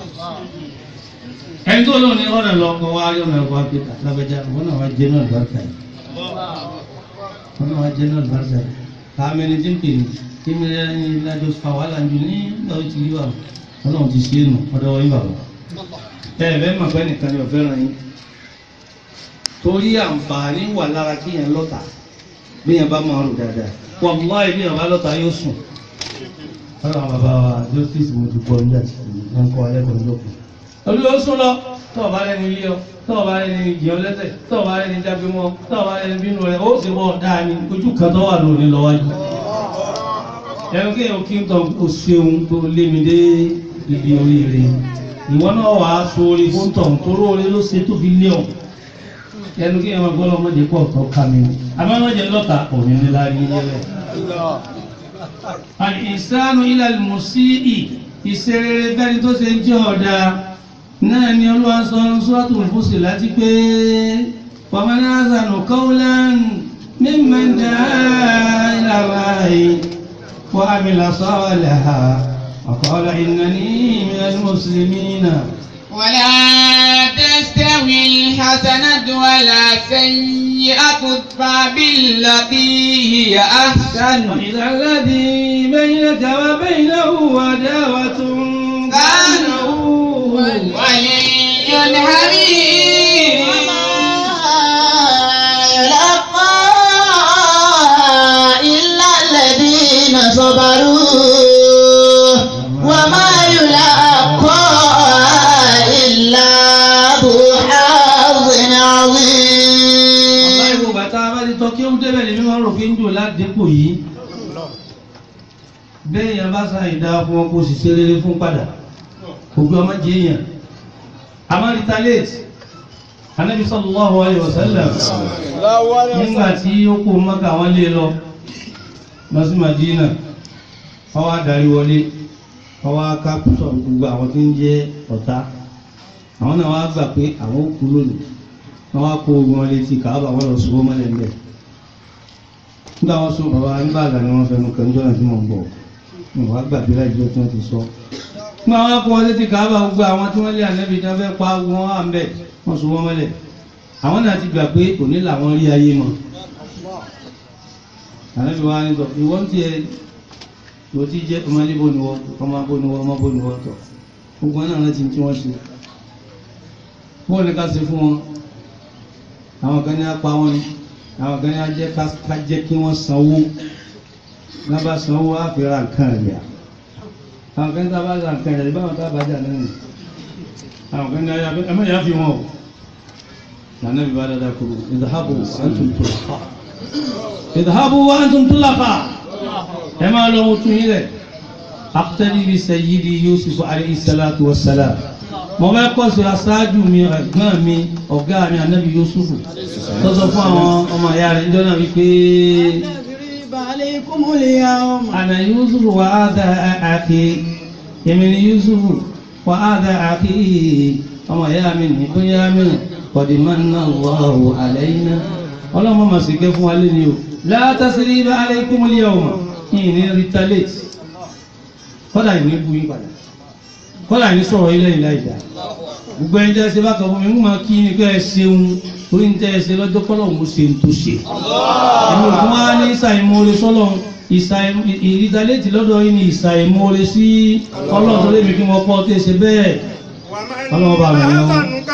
ẹni tó lóun ní ọ̀nà lọ́kọ̀ wá yọ̀nà ẹ̀kọ́ àpẹta lábẹ́já wọn náà wá jẹ́ náà lùbáríkà yìí wọn náà wá jẹ́ náà lùbáríkà yìí káàmì ẹni tí ń pè ní kí mi rẹ ní ìlàjọ fa wàhálà jù ní ìgbà ó ti rí wà wọn náà ti ṣe é nù ọ̀dọ̀ wọ́n yín bàbá ẹ ẹ bẹ́ẹ̀ mọ̀ pé nìkan ni ọ̀fẹ́ ràn yín torí àǹfààní wà lára kí yẹn lọ́ta bí yẹn bá máa rò dáadáa wàláì bí yẹn bá lọ́ta yóò sùn ọ̀rọ̀ àwọn bàbá wa justice mo ti gbọ́ nígbà tí wọ́n kọ́ alẹ́ kan lókun olùwọ́ sún lọ tọ́ọ̀ bá rẹni ilé ọ tọ́ọ̀ bá rẹni jẹun lẹ́sẹ̀ tọ́ọ̀ bá rẹni jágbe mọ́ tọ́ọ̀ bá rẹni bínú rẹ̀ ó sì bọ́ dáa ní ojú kan tó wà lónìí lọ́wọ́jú. ẹnu kí èèyàn kí n tọ́ o ṣeun tó lé mi dé ibi oríire ìwọ náà wà á so orí fún tọ̀ toró orí ló ṣe tó fi lé ọ ẹnu kí èèyàn gbọ́dọ̀ ọmọdé pọ̀ tó ká mi àmọ́mọdé lọ́ta òní ní láàrin ilé rẹ̀. al-ihsanu ila al-musii ìṣerere bẹ́ni tó ṣe jẹ́ ọ̀dà náà ni olúwa sọ sọ́tù fúsì láti pé ومن أحسن قولا ممن دعا إلى الله وعمل صالحا وقال إنني من المسلمين ولا تستوي الحسنة ولا السيئة ادفع بالتي هي أحسن وإذا الذي بينك وبينه عداوة كأنه ولي حميد يلقى إلا الذين صبروا وما يلقى إلا ذو حظ عظيم Ọ̀pọ̀ bàtà bá ti tọ́ kí ó débẹ̀ lè mímọ́ rò fi ń jò ládépò yìí. Bẹ́ẹ̀ yẹn bá sáà ìdá fún wọn kó sì ṣe rere fún padà. Ògbé ọmọ jẹ́ èèyàn. Àmọ́ retaliate. Anábì sallallahu alaihi wasallam. Nígbà tí ó kó Mọ́kà wọ́n lé lọ, lọ sí Madina, wọ́n wá darí wọlé, wọ́n wá ká púpọ̀ gbogbo àwọn tí ń jẹ́ ọ̀tá. Àwọn náà wá gbà pé àwọn ó kú lónìí wọ́n wá kó ogun wọn létí kàábà wọ́n lọ ṣubú mọ́lẹ̀ ń bẹ̀. nígbà wọn sún bàbá nígbà àgbà ni wọ́n fẹnu kan jọ́nà tí wọ́n bọ̀ wọn wá gbàgbé láìjọ́ tí wọ́n ti sọ. nígbà wọn kó wọn létí kàábà gbogbo àwọn tí wọ́n lé ànẹ́bí tí wọ́n fẹ́ pa wọn wà ń bẹ̀ wọ́n ṣubú mọ́lẹ̀. àwọn náà ti gbà pé òní làwọn rí ayé mọ́. ànẹ́bí wa ní sọ ìwọ ń tiẹ̀ ìwọ tí jẹ́ ọmọdé bó ni wọ́n ọmọ bó ni wọ́n ọmọ bó ni wọ́n tọ̀ gbogbo náà láti tí wọ́n ṣe. bóun ni ká ṣe fún wọn àwọn kan ní apá wọn ni àwọn kan ní ajẹ́ ká jẹ́ kí wọ́n sanwó lábá sanwó á fi ra nǹkan rẹ̀ àwọn kan ní tá a bá ra nǹkan rẹ̀ báwọn tá a bá jà náà nì àwọn kan ní ayé abẹ́ ẹ̀mọ́ ìyá fi wọn o lànà bí bá dáadáa kúrò ìdáhàbò antum tulaqa ìdáhàbò antum tulaqa ẹ máa lọ wọ́n tún yín rẹ̀ aqtadi bi sayyidi Yusuf alayhi salatu wa salam mo fẹ́ kọ́ sí aṣáájú mi ẹ̀gbọ́n mi ọ̀gá mi ànábì Yusufu tó sọ fún àwọn ọmọ ìyá rẹ̀ níjọ́ náà wípé عليكم اليوم àná Yusufu wà á dá àkè èmi ni Yusufu wà á dá àkè ọmọ ìyá mi ní bóyá mi qad manna Allahu alayna ọlọ́mọ mà sì ké fún wa lé ní o la tasriba alaykumul yawma yìí ní retaliate kọ́dà ìní bu yín padà kọ́lá ní sọ̀rọ̀ ilẹ̀ ìlà ìdá gbogbo ẹni tẹ́ ṣe bá kàn fún mi mú máa kí ní pé ẹ ṣeun torí ní tẹ́ ẹ ṣe lọ́jọ́ kọ́lọ̀ mo ṣe ń tó ṣe ẹni òkun wá ní ìsàìmọ́re sọ́lọ̀ ìrídàlétì lọ́dọ̀ yìí ní ìsàìmọ́re sí ọlọ́run tó lé mi kí wọ́n pọ́ tó ṣe bẹ́ẹ̀ ọlọ́run bá mi lọ.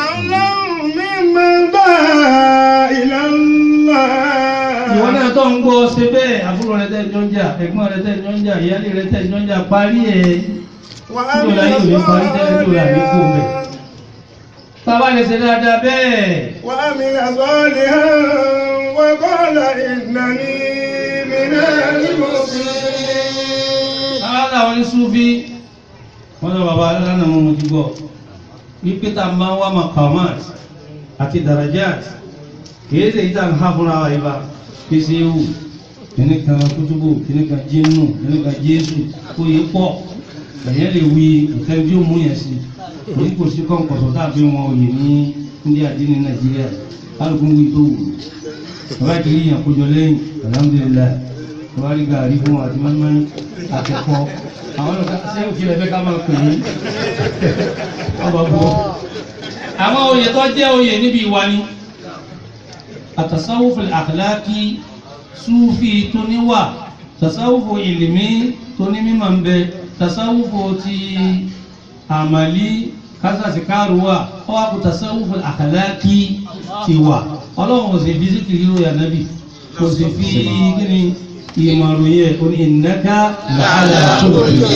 ìwọ náà tó ń gbọ́ ṣe bẹ́ẹ̀ àbúrò rẹ tẹ́ jọ ń jà ẹ̀gbọ́n rẹ tẹ́ jọ ń jà ìyáálé rẹ tẹ́ jọ ń jà parí ẹ̀ tí o la yóò ní parí tẹ́lẹ̀ tí o la ní kó mẹ́. Bàbá lè ṣe dáadáa bẹ́ẹ̀. وعمل صالحا وقال إنني من المسلمين Àwọn làwọn ní Súfí, wọ́n lọ bàbá lánàá mọ́ mo ti gbọ́. Wípé tá a máa ń wá maqamat àti darajat. Kìí ṣe ìta ń há fúnra wa ibà. Kìí ṣe ewu. Kìíní kan kútúbù, kìíní kan jínú, kìíní kan Jésù. Kó yẹ pọ̀. Ẹ̀yẹ́ lè wí nǹkan tí ó mú yẹn sí. Èyí kò sí kọ́ńkọ̀sọ̀ tàbí wọn òye ní India dín ní Nàìjíríà. Kálukú wí tó wù. Bàbá ìkìlì yàn kójọ lẹ́yìn. Alhamdulillah wọ́n rí gàrí fún àti mọ́mọ́ àtẹ̀kọ́ àwọn ọ̀gá ṣé òfin ẹ̀fẹ́ ká máa pè ní ọba bọ́. àwọn oyè tó jẹ́ oyè níbi ìwà ni àtàsáwùfù àkàlákì súfì tó níwà tàsáwùfù ìlìmí tó ní mímọ̀ ń bẹ tàsáwùfù ti àmàlí kásàsì káàrùwà ọwọ́ àpò tàsáwùfù àkàlákì ti wà ọlọ́run kò sì fi síkìrì ròyà nábì kò sì fi kí ni ìmọ̀ràn yẹ kò ní ìnáká làálà tó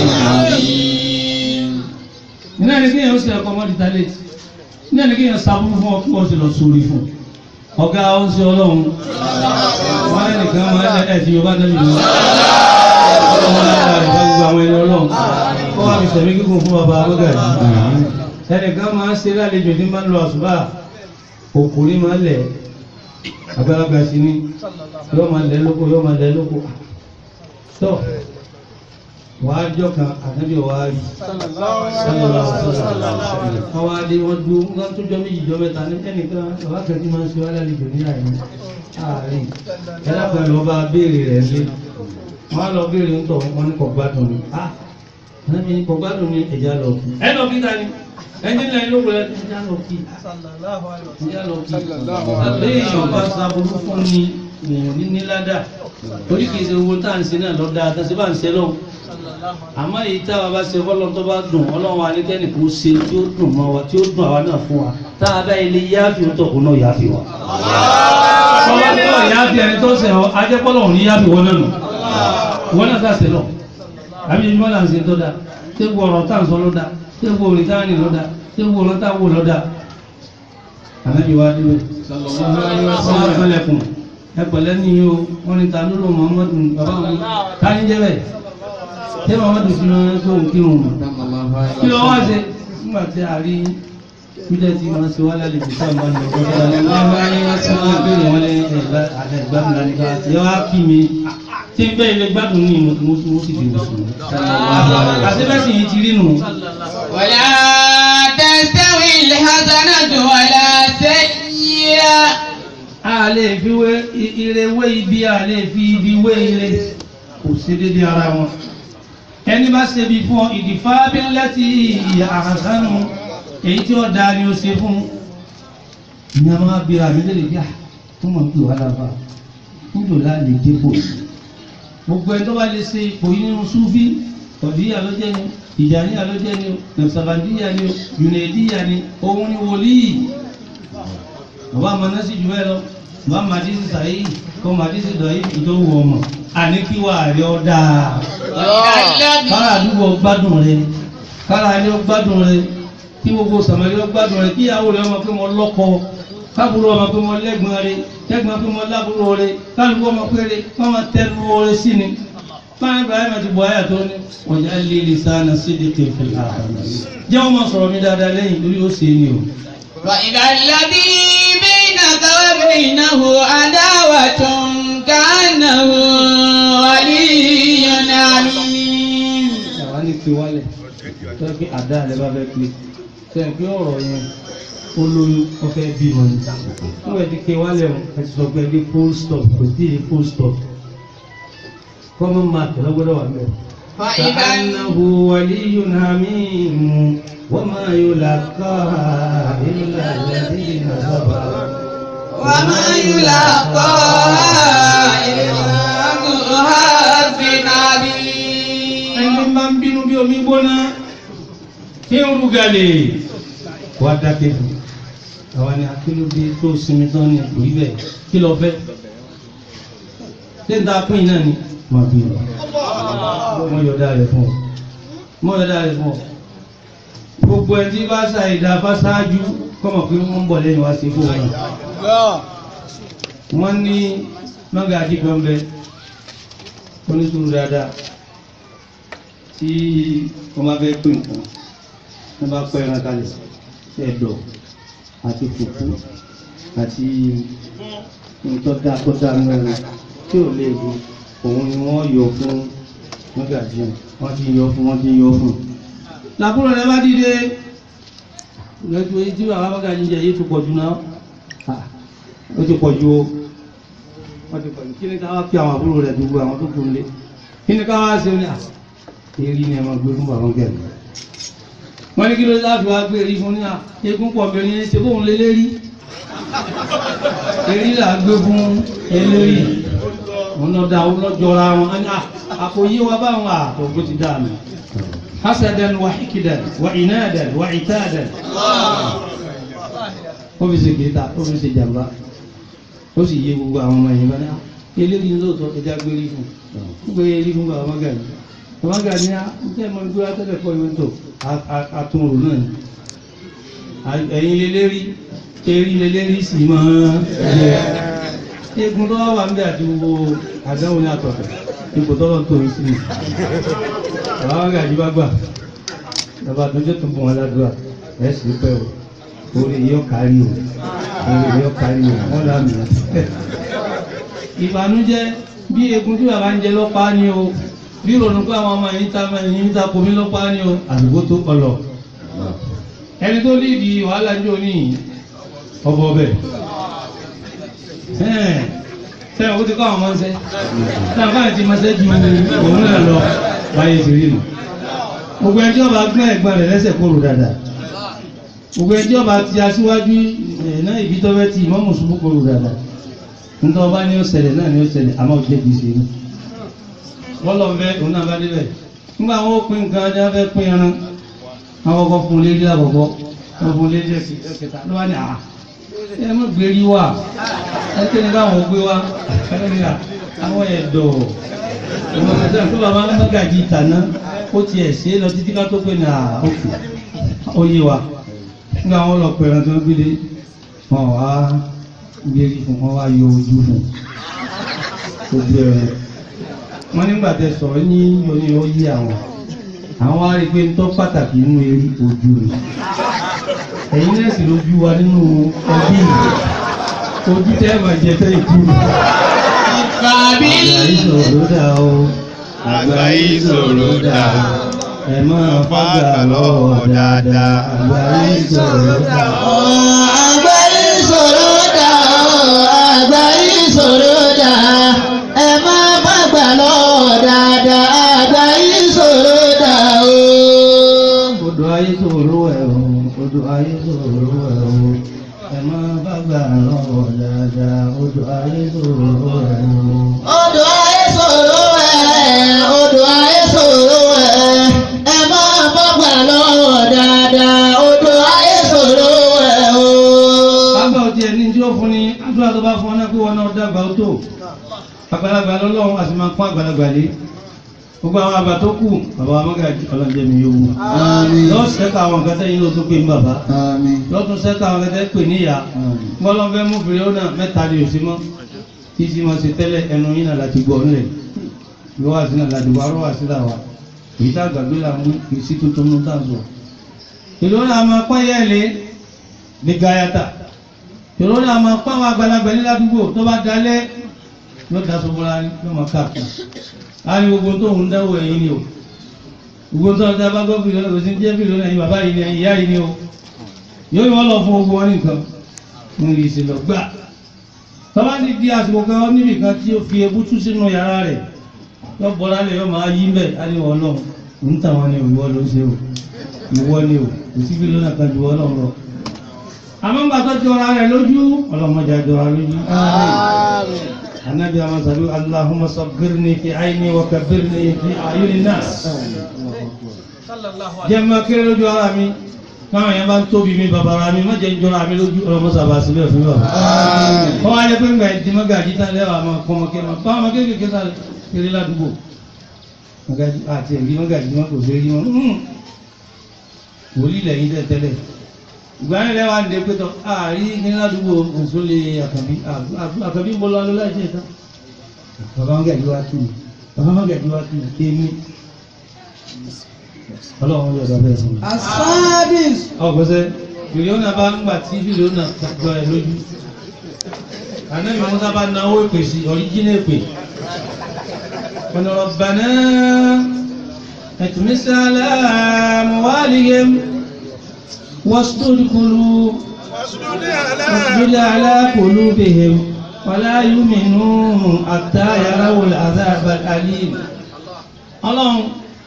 nínú ẹni kéèyàn ó sì ẹ̀kọ́ mọ́ dìtálẹ́tì nínú ẹni kéèyàn sábúrú fún ọkùnrin ó sì lọ sórí fún ọ̀gá ó ń ṣe ọlọ́run wọ́n lẹ́nu kan máa ń ẹ̀ tí yorùbá tẹ́lẹ̀ lọ ọlọ́run lára rẹ̀ fẹ́ gbogbo àwọn ẹni ọlọ́run kó wá fi sẹ̀mí kíkún fún bàbá abúgà yìí ẹnìkan máa ń ṣe lálejò ní máa ń lọ àṣùbà òkùnrin máa ń lẹ̀ àgbàlagbà sí ní yóò máa lẹ́ lóko yóò máa lẹ́ lóko tó wàá jọ kan ànábì wàá rí sálọlá wọn wá dé wọn dúró wọn tó jọ méjì jọ mẹ́ta ní ẹnìkan bàbá kan tí máa ń ṣe wá lálejò ní àyè àárín ẹlá pẹ̀lú ọba béèrè rẹ̀ lé wọn á lọ béèrè ń tọ̀ wọn ní kò gbádùn ni ah ànábì ní kò gbádùn ni ẹ̀já lọ ẹ lọ bí ta ni ẹni lẹ́yìn ló wọlé ẹja lọ kí ẹja lọ kí àbẹ́ èèyàn bá sábúrú fún ni èèyàn ní níládà torí kìí ṣe owó tá à ń ṣe náà lọ́dà àtàṣe bá ń ṣe lọ́wọ́ àmọ́ èyí tá a bá ṣe fọ́lọ́n tó bá dùn ọlọ́run alẹ́kẹ́ni kò ṣe tí ó dùn mọ́ wa tí ó dùn àwa náà fún wa tá a bá ilé yáàfin ó tọ̀kùn náà yáàfin wa. Bọ́lá tí wọ́n yáàfin ẹni tó ṣe ọ ajẹ́pọ́lọ̀ òní yáàfin wọn náà nù wọn náà sá sẹ́lọ̀ àbí ẹni wọn là ń ṣe tó dáa ṣé wo ọ̀rọ̀ tá à ń sọ ló dáa ṣé wo orin tá à ń rìn ló dáa ṣé wo ọ̀rọ̀ tá à ń wò ló dáa. Ànábì wa dúró wọ́n á fẹ́lẹ̀kùn ẹ pẹ̀lẹ́ ní o wọ́n ní ta ló lò Muhammadu bàbá mi ta ní jẹ́ bẹ́ẹ̀ ṣé Muhammadu fi rán tó ń kírun mọ̀ kí ló wá ṣe nígbà tí a rí bílẹ̀ tí wọ́n ṣe wá lálejò tí a máa ń lọ kọjá ní wọ́n bá ní wọ́n ṣe wọ́n pé wọ́n lé ẹ̀gbá ìgbádùn láti ká ṣe wá kí mi tí ń bẹ́ ilé gbádùn ní ìmọ̀ tí mo tún sì di mùsùlùmí. àti bẹ́ẹ̀ sì yìí ti rí nù. ولا تستوي الحسنة ولا السيئة a lè fi wé ire wé ibi a lè fi ibi wé ire kò sí dédé ara wọn ẹni bá ṣe bí fún ọ ìdìfá bílẹ́tì ìyá àhásánù èyí tí ó da ni ó ṣe fún ní a máa bí àmì lè bíà fún mọ̀ pé wà lábà nílò láàlè dépò gbogbo ẹni tó bá lè ṣe ipò yìí nínú súfí ọ̀díyà ló jẹ́ ni ìjàníyà ló jẹ́ ni o nàìsàbàndíyà ni o yùnẹ̀díyà ni òun ni wòlíì bàbá amanasi jù bẹ́ẹ̀ lọ bàbá madisi sàyí kọ́ madisi dọ̀yí ìdówó ọmọ àní kí wà rí ọ dáa kára àdúgbò gbádùn rẹ kára ilé gbádùn rẹ kí gbogbo sàmàlí gbádùn rẹ kí ìyàwó rẹ ọmọ pé mo lọ́kọ kábùrú ọmọ pé mo lẹ́gbọ̀n rẹ lẹ́gbọ̀n pé mo lábúrò rẹ kálukú ọmọ pé rẹ kọ́ máa tẹnu rẹ sí ni báyìí ibrahim ti bọ̀ ayà tó ní ọjà líle sáà sídìkì fìlà jẹ́ wọ́n máa sọ̀rọ̀ mi dáadáa lẹ́yìn lórí ó ṣe é ní o. وإذا الذي بينك وبينه عداوة كأنه ولي حميم àwa ní fi wálẹ̀ tó yẹ kí àdá rẹ bá fẹ́ pé tó yẹ kí ọ̀rọ̀ yẹn ó lóyún ó fẹ́ bí wọn ní. tó yẹ kí wálẹ̀ o ẹ ti sọ pé ẹgbẹ́ full stop kò tí ì full stop common mark lọ́gbọ́dọ̀ wà mẹ́rin. فإذا كأنه ولي حميم وما يلقاها إلا الذين صبروا وما يلاقاها إلا ذو حظ عظيم ẹni bá ń bínú bí omi gbóná tí ń rúgalè wá dákẹ́ fún àwa ni akílódé tó sinmi tán ní ìlú ibẹ̀ kí lọ fẹ́ ṣé ń ta pín náà ni máa bí lọ mọ yọ̀dá rẹ̀ fún ọ mọ yọ̀dá rẹ̀ fún ọ gbogbo ẹni tí bá sa ìdá bá ṣáájú kọ́mọ̀ pé wọ́n ń bọ̀ lẹ́yìn wá sí fún wọn wọ́n ní mọ́gàjí kan bẹ onísùúrù dáadáa tí wọ́n bá fẹ́ pè nǹkan wọ́n bá pẹ́ ẹran kalẹ̀ ẹ̀dọ̀ àti fùfú àti ntọ́dá tọ́dá mẹ́rin tí ò lè bu òun ni wọ́n yọ fún mọ́gàjí wọ́n ti yọ fún wọ́n ti yọ fún. làbúrò rẹ bá dìde lọ́jọ́ tí bàbá mọ́gàjí jẹ yìí tó pọ̀ jù náà Ah, ó ti pọ̀ jù o wọ́n ti pọ̀ jù kí ni ká wá fi àwọn àbúrò rẹ̀ dùgbò àwọn tó kù nílé kí ni ká wá ṣe ní à èrí ni ẹ máa gbé fún bàbá gẹ̀ẹ́lì wọ́n ní kí ló láti wá gbé èrí fún ní à eégún pọ̀ bẹ̀rẹ̀ ní ṣe bóun lé lérí èrí là gbé fún eléyìí òun lọ da òun lọ jọra wọn á ní à àpò yí wa báwọn àtọ̀gbó ti dá mi hasadan wa hikidan wa inadan wa itadan ó fi ṣe kéta ó fi ṣe jàmbá ó sì yé gbogbo àwọn ọmọ yìí bá ní à eléyìí lóòótọ́ ẹja gbé rí fún gbé rí fún bàbá gàdí bàbá gàdí ní àtẹ mọ gbé atẹ́lẹ̀ pọ̀ ìwé tó àtúnrò náà ni ẹ̀yin lélẹ́rí erí lélẹ́rí sì máa yẹ egun tó wà ń bẹ àti gbogbo àdáwọn ní àtọ̀tọ̀ ipò tọ́lọ̀ tó ń sí ni bàbá gàdí bá gbà bàbá àtúnjẹ́ tó bọ̀ wọn ládùúgbà ẹ̀ sì pẹ́ o orí yóò kárí o orí yóò kárí o wọ́n dà mí ìbànújẹ́ bí egun tí bàbá ń jẹ lọ́pàá ni o bí ronú pé àwọn ọmọ yìí ta yìí ń ta komi lọ́pàá ni o àdúgbò tó kọlọ̀ ẹni tó lè di wàhálà jò ní ọbọ̀ ọbẹ̀ sẹ́yìn ó ti kọ́ àwọn ọmọ ṣẹ́ sẹ́yìn fáyìn ti máa ṣẹ́ ju òun náà lọ báyé ti rí nù gbogbo ẹni tí wọ́n bá gbọ́n ẹ̀gbọ́n rẹ̀ lẹ́sẹ̀ kóró dáadáa gbogbo ẹjọ́ bá ti aṣíwájú ẹ̀ náà ibi tó fẹ́ ti ìmọ̀ mùsùlùmí kò rò dáadáa nítorí ọba ní ó ṣẹlẹ̀ náà ní ó ṣẹlẹ̀ àmọ́ ò jẹ́ kìí ṣe é wọ́n lọ fẹ́ òun náà bá débẹ̀ nígbà wọn ó pín nǹkan ajá fẹ́ pín ẹran àwọn ọkọ̀ fún un lérí àkọ́kọ́ wọ́n fún un lérí ẹ̀kẹta ló wá ní àá ẹ mọ̀ gbérí wà ẹ kéde káwọn gbé wá ẹlẹ́nìyà àwọn ẹ̀dọ̀ ìwọ̀n kẹsàn tó bàbá ń mọ́gàjì ìtàná ó tiẹ̀ ṣe é lọ títí ká tó pé ní àókè ó yé wa nígbà wọn lọ pẹ̀rẹ̀ tó ń gbélé wọn wá gbérí fún wọn wá yọ ojú fún ojú ẹ̀rẹ̀ wọ́n nígbà tẹ sọ̀rọ̀ ní oní ó yí àwọn àwọn wá rí i pé ń tọ́ pàtàkì nínú eré ojú rẹ̀ ẹ̀yin náà sì lójú wa nínú ẹbí yìí ojú tẹ́ ẹ̀ máa jẹ tẹ́ ìkú Bàbí àgbà ìṣòro dà o Àgbà ìṣòro dà. ẹ máa fàgbà lọ́wọ́ dáadáa àgbà ìṣòro dà o. àgbà ìṣòro dà ó àgbà ìṣòro dà ẹ má bàgbà lọ́wọ́ dáadáa àgbà ìṣòro dà ó. odò ayé ṣòro ẹ̀ o odò ayé ṣòro ẹ̀ o ẹ máa fàgbà lọ́wọ́ dáadáa odò ayé ṣòro ẹ̀ o. odò ayé ṣòro ẹ̀ odò ayé ṣòro ẹ̀ ẹ má bàgbà lọ́wọ́ dáadáa odò ayé ṣòro ẹ̀ o. Àgbà òtí ẹni tí ó fún ni àdúrà tó bá fún ọ náà pé wọn náà dàgbà ó tó. Àgbàlagbà lọ́lọ́run àti máa pọ́n àgbàlagbà lé. Gbogbo àwọn àgbà tó kù, bàbá wa mọ́gàjì ọlọ́njẹ́ mi yóò wù. Lọ́ sẹ́ka àwọn nǹkan tẹ́yìn ló tó pé ń bàbá. Lọ́tún sẹ́ka àwọn nǹkan tẹ́ pè níyà. Gbọ́dọ̀ fẹ́ mú fèrè ó náà mẹ́ta ni òsì mọ́. Kí sì máa ṣe tẹ́lẹ̀ ẹnu yín náà láti gbọ́ nílẹ̀. Lọ́wọ́ àti náà láti wá rọ́wọ́ àti làwà. Èyí tá àgbàgbé là ń mú kì í sí tuntun mú tá à ń sọ. Ìlú náà máa pọ́n yẹ́lẹ̀ ní gayata ìrọ̀lẹ́ àmọ́ pàwọn àgbàlagbà ní ládùúgbò tó bá dalẹ̀ yóò da sọ́bọ́lá yóò máa káàkiri a ní gbogbo tó ń dáwọ́ ẹ̀yìn ni o gbogbo tó ń dá bá gbọ́ fìlọ́ lọ́wọ́ sí jẹ́ fìlọ́ náà yìí bàbá yìí ni ìyá yìí ni o yóò yọ lọ fún gbogbo wọn nìkan ń rí ìsìlọ gbà tọ́ba ti di àsìkò kan níbi kan tí ó fi ebútú sínú yàrá rẹ̀ yóò bọ́ lálẹ́ yóò máa yí mbẹ́ á ní wọ́n lọ ń tà wọn ni ìwọ ló ń ṣe o ìwọ ni o kò sí fìlọ́ náà kan ju wọ́n lọ lọ àmọ́ ńgbà tó jọra rẹ̀ lójú ọlọ́mọdé àjọra lójú. Anabi àwọn sàbí Allahumma sabbirni fi aini wa kabbirni fi ayuni nas. Jẹ́ máa kéré lójú ara mi, káwọn yẹn bá ń tóbi mi bàbára mi, má jẹ́ ń jọra mi lójú ọlọ́mọ sàbà síbẹ̀ fún bàbá. Kọ́ wáyé pé ńgbà ìdí mọ́gàjí tán lẹ́wà máa kọ́ ọmọ kéré máa bá ọmọ kéékèèké sá kéré ládùúgbò. Mọ́gàjí àti ẹ̀rí mọ́gàjí wọn kò sí rí wọn. Wòlíì lẹ́yìn tẹ́ tẹ́lẹ̀ ìgbàanì rẹ wà ní pẹ́tọ́ ààrí ní ládùúgbò òṣòlè àkàbí àkàbí ń bọ́ lọ́wọ́ láti ẹ̀ta bàbá wọn gẹ̀ẹ́jú wá tù mí bàbá wọn gẹ̀ẹ́jú wá tù mí èmi ọlọ́run yọ̀dọ̀ bẹ́ẹ̀ fún mi. asadis ọ̀gbọ́sẹ̀ fìlíọ́nà bá ń gbà tí fìlíọ́nà jọ ẹ̀ lójú ànábì musa bá náwó èpè sí ọ̀ríjínà èpè ọ̀nà rabbana ẹ̀tùmísà aláàmúwálìyẹm واسدد قلوب واسدد على قلوبهم ولا يؤمنوا حتى يروا العذاب الأليم اللهم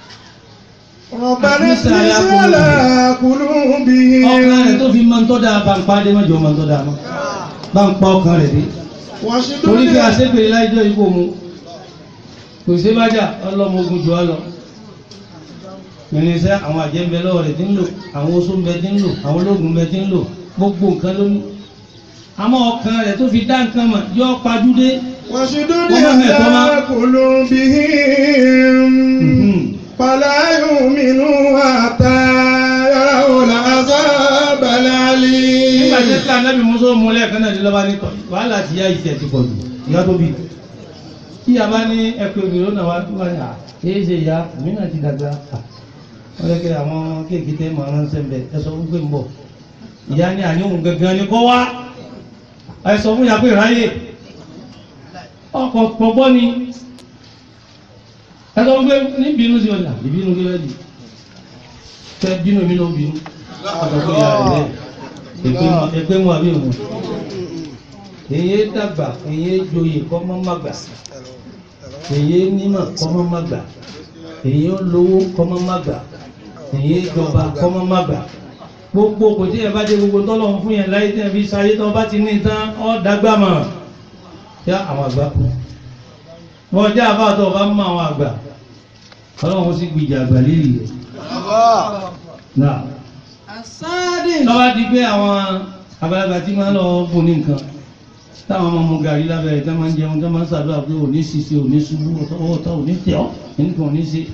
ربنا اطمس على قلوبهم ọkàn rẹ̀ tó fi máa ń tọ́ da bá ń pa dé mọ́jọ́ máa ń tọ́ da mọ́ bá ń pa ọkàn rẹ̀ dé torí bí واشدد àṣepèrè láìjọ́ ikú mu kò sí bájà ọlọ́mọ ogun jù á lọ irinṣẹ́ àwọn àjẹ́ ń bẹ lọ́wọ́ rẹ̀ tí ń lò àwọn oṣó ń bẹ tí ń lò àwọn ológun ń bẹ tí ń lò gbogbo nǹkan ló ní. àmọ́ ọkàn rẹ̀ tó fi dá nǹkan mọ̀ yọ pajúdé. واشدد وما هي على طبعا؟ قلوبهم فلا يؤمنوا حتى يروا العذاب nígbà tí الأليم ká nábì musa mú lẹ́ẹ̀kan náà lọ́ba ní tọ́ wàhálà ti yá ìṣẹ̀ ti pọ̀ jù ìyá tó bí. tí a bá ní ẹ̀pẹ́ òbí lónà wá wá ní à èyí ṣe ìyá mi náà ti dàgbà à wọ́n lé kí àwọn kéèké tẹ́ mọ̀ ránṣẹ́ ń bẹ ẹ sọ fún pé ń bọ̀ ìyá ní àníhùn gangan ni kọ́ wá ẹ sọ fún ìyá pé ráyè ọkọ̀ pọ̀gbọ́ ni ẹ sọ fún pé ní bínú sí ọjà ìbínú kí lẹ́yìn fẹ́ bínú mi ló bínú ọkọ̀ pé ìyá rẹ̀ bẹ́ẹ̀ èpè mú àbí òun èyí dàgbà èyí joyè kọ́mọ́ má gbà èyí nímọ̀ kọ́mọ́ má gbà èyí lówó kọ́mọ́ má gbà èyí jọba kọ́mọ́ má gbà gbogbo kò tí ẹ bá dé gbogbo tọ́lọ̀ ń fún yẹn láyé tí ẹ fi sáyé tó bá ti ní tán ọ́ dágbà mọ̀ yá àwọn àgbà kú wọ́n jẹ́ àbáàtọ̀ bá mú àwọn àgbà ọlọ́run sì gbìjà àgbà lérí rẹ̀ náà السادس lọ́wọ́ di pé àwọn àgbàlagbà tí máa ń lọ fún ní nǹkan táwọn ọmọ mu gàrí lábẹ́ ẹ̀ tá máa ń jẹun tá máa ń ṣàdúrà pé òní ṣiṣẹ́ òní ṣubú ọwọ́ ọ̀tá òní tẹ̀ ọ́ ẹnìkan òní ṣe.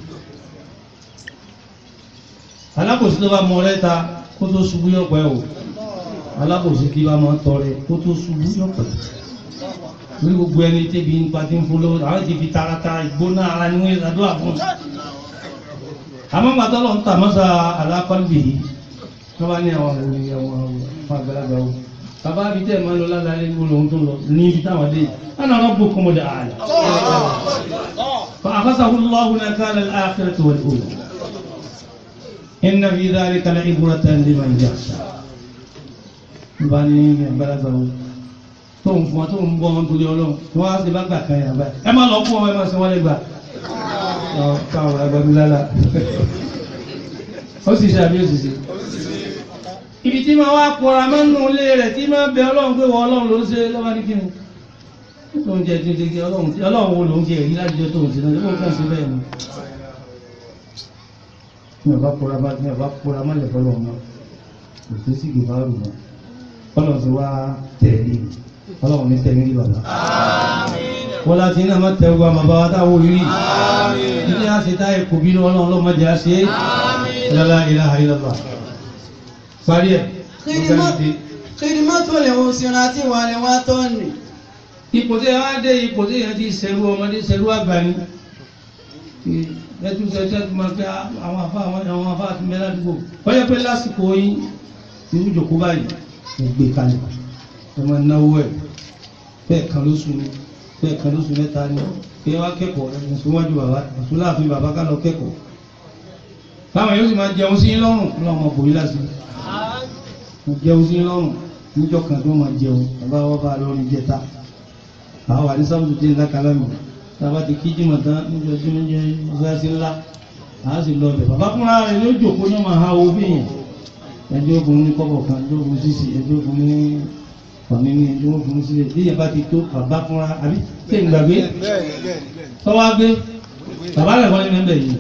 alákòsí tó bá mọ ọrẹ́ ta kó tó ṣubú yọ̀pẹ́ o alákòsí kí bá máa tọrẹ kó tó ṣubú yọ̀pẹ́ ní gbogbo ẹni tẹ́bi nípa tí ń fún lọ́wọ́ àwọn ti fi taratara ìgbóná ara ni wọ́n ṣàdúrà fún un. àmọ́ gbàtọ́ lọ́n tà mọ́sá alákọ̀ọ́lì yìí wọ́n bá ní àwọn òní àwọn àwọn àgbàlagbà wo bàbá mi tẹ́ ẹ̀ máa ń lọ lálẹ́ ní olóhun tó ń lọ ní ibi táwọn dé ana rabbukum al-a'la fa akhasahu Allahu nakala al-akhirati wal-ula inna fi dhalika la'ibratan liman yakhsha bá ní àgbàlagbà wo tó ń fún wa tó ń bọ́ wọn torí ọlọ́run tí wọ́n á ṣe bá gbà kan yàrá ẹ má lọ fún wọn ẹ má ṣe wọ́n lè gbà káwọn àgbàgbé lálá ó sì ṣe àbí ó sì ṣe ibi tí máa wá pọ̀ra mọ́nú ilé rẹ̀ tí máa bẹ ọlọ́run pé wọ́n ọlọ́run ló ń ṣe lọ́wọ́ ní kíni tó ń jẹ tí ń jẹ ọlọ́run tí ọlọ́run wo ló ń jẹ èyí láti jẹ tó ń ṣe náà tí wọ́n kàn sí bẹ́ẹ̀ ni. mi ò bá pọ̀ra bá mi ò bá pọ̀ra mọ́lẹ̀ fọlọ́run náà kò sí sí ìgbà rù náà ọlọ́run ti wá tẹ̀lé ọlọ́run ní tẹ̀lé ní bàbá. wọ́n láti iná má tẹ̀ wá bàbá wa táwọn orí ilé àṣetá ẹ̀kọ́ bínú ọlọ́run lọ́mọdé àṣẹ la ilaha illallah parí ẹ̀ خدمة الأسرة والوطن ipò tí ẹ wá dé ipò tí èèyàn ti ṣẹ̀rú ọmọdé ṣẹ̀rú àgbà ni ẹtú ṣẹṣẹ tó máa fi àwọn afá àwọn afá àti mẹ́lá dúgbò wọ́n yẹ pé lásìkò yín irú ìjòkó báyìí ẹ gbé kalẹ̀ ẹ máa náwó ẹ̀ bẹ́ẹ̀ kan lóṣù ni bẹ́ẹ̀ kan lóṣù mẹ́ta ni ẹ wá kẹ́kọ̀ọ́ ẹ̀ ẹ̀sùn wájú bàbá ẹ̀sùn láàfin bàbá ká lọ kẹ́kọ̀ọ́ táwọn yóò sì máa jẹun sí yín lọ́rùn lọ́wọ́ ọmọ bòyí lásìkò mo jẹun sí lọ́rùn níjọ́ kan tó máa jẹun bàbá wa bá lọ́rin jẹta àwọn wà ní sábùtù tí ń lákàlà mi tábà ti kí jìmọ̀ tán níjọ́ tí wọ́n jẹ́ ìfúrásí ńlá àá sì lọ bẹ̀ bàbá fúnra rẹ̀ ló jòkó ní ọmọ ha owó bíyàn ẹjọ́ ogun ní kọ́bọ̀ kan ẹjọ́ ogun sísì ẹjọ́ ogun ní ọ̀ní ní ẹjọ́ ogun sílẹ̀ bí yẹn bá ti tó bàbá fúnra àbí tí ń gbàgbé tọ́wọ́ gbé bàbá rẹ̀ wọ́n ní mẹ́bẹ̀ yìí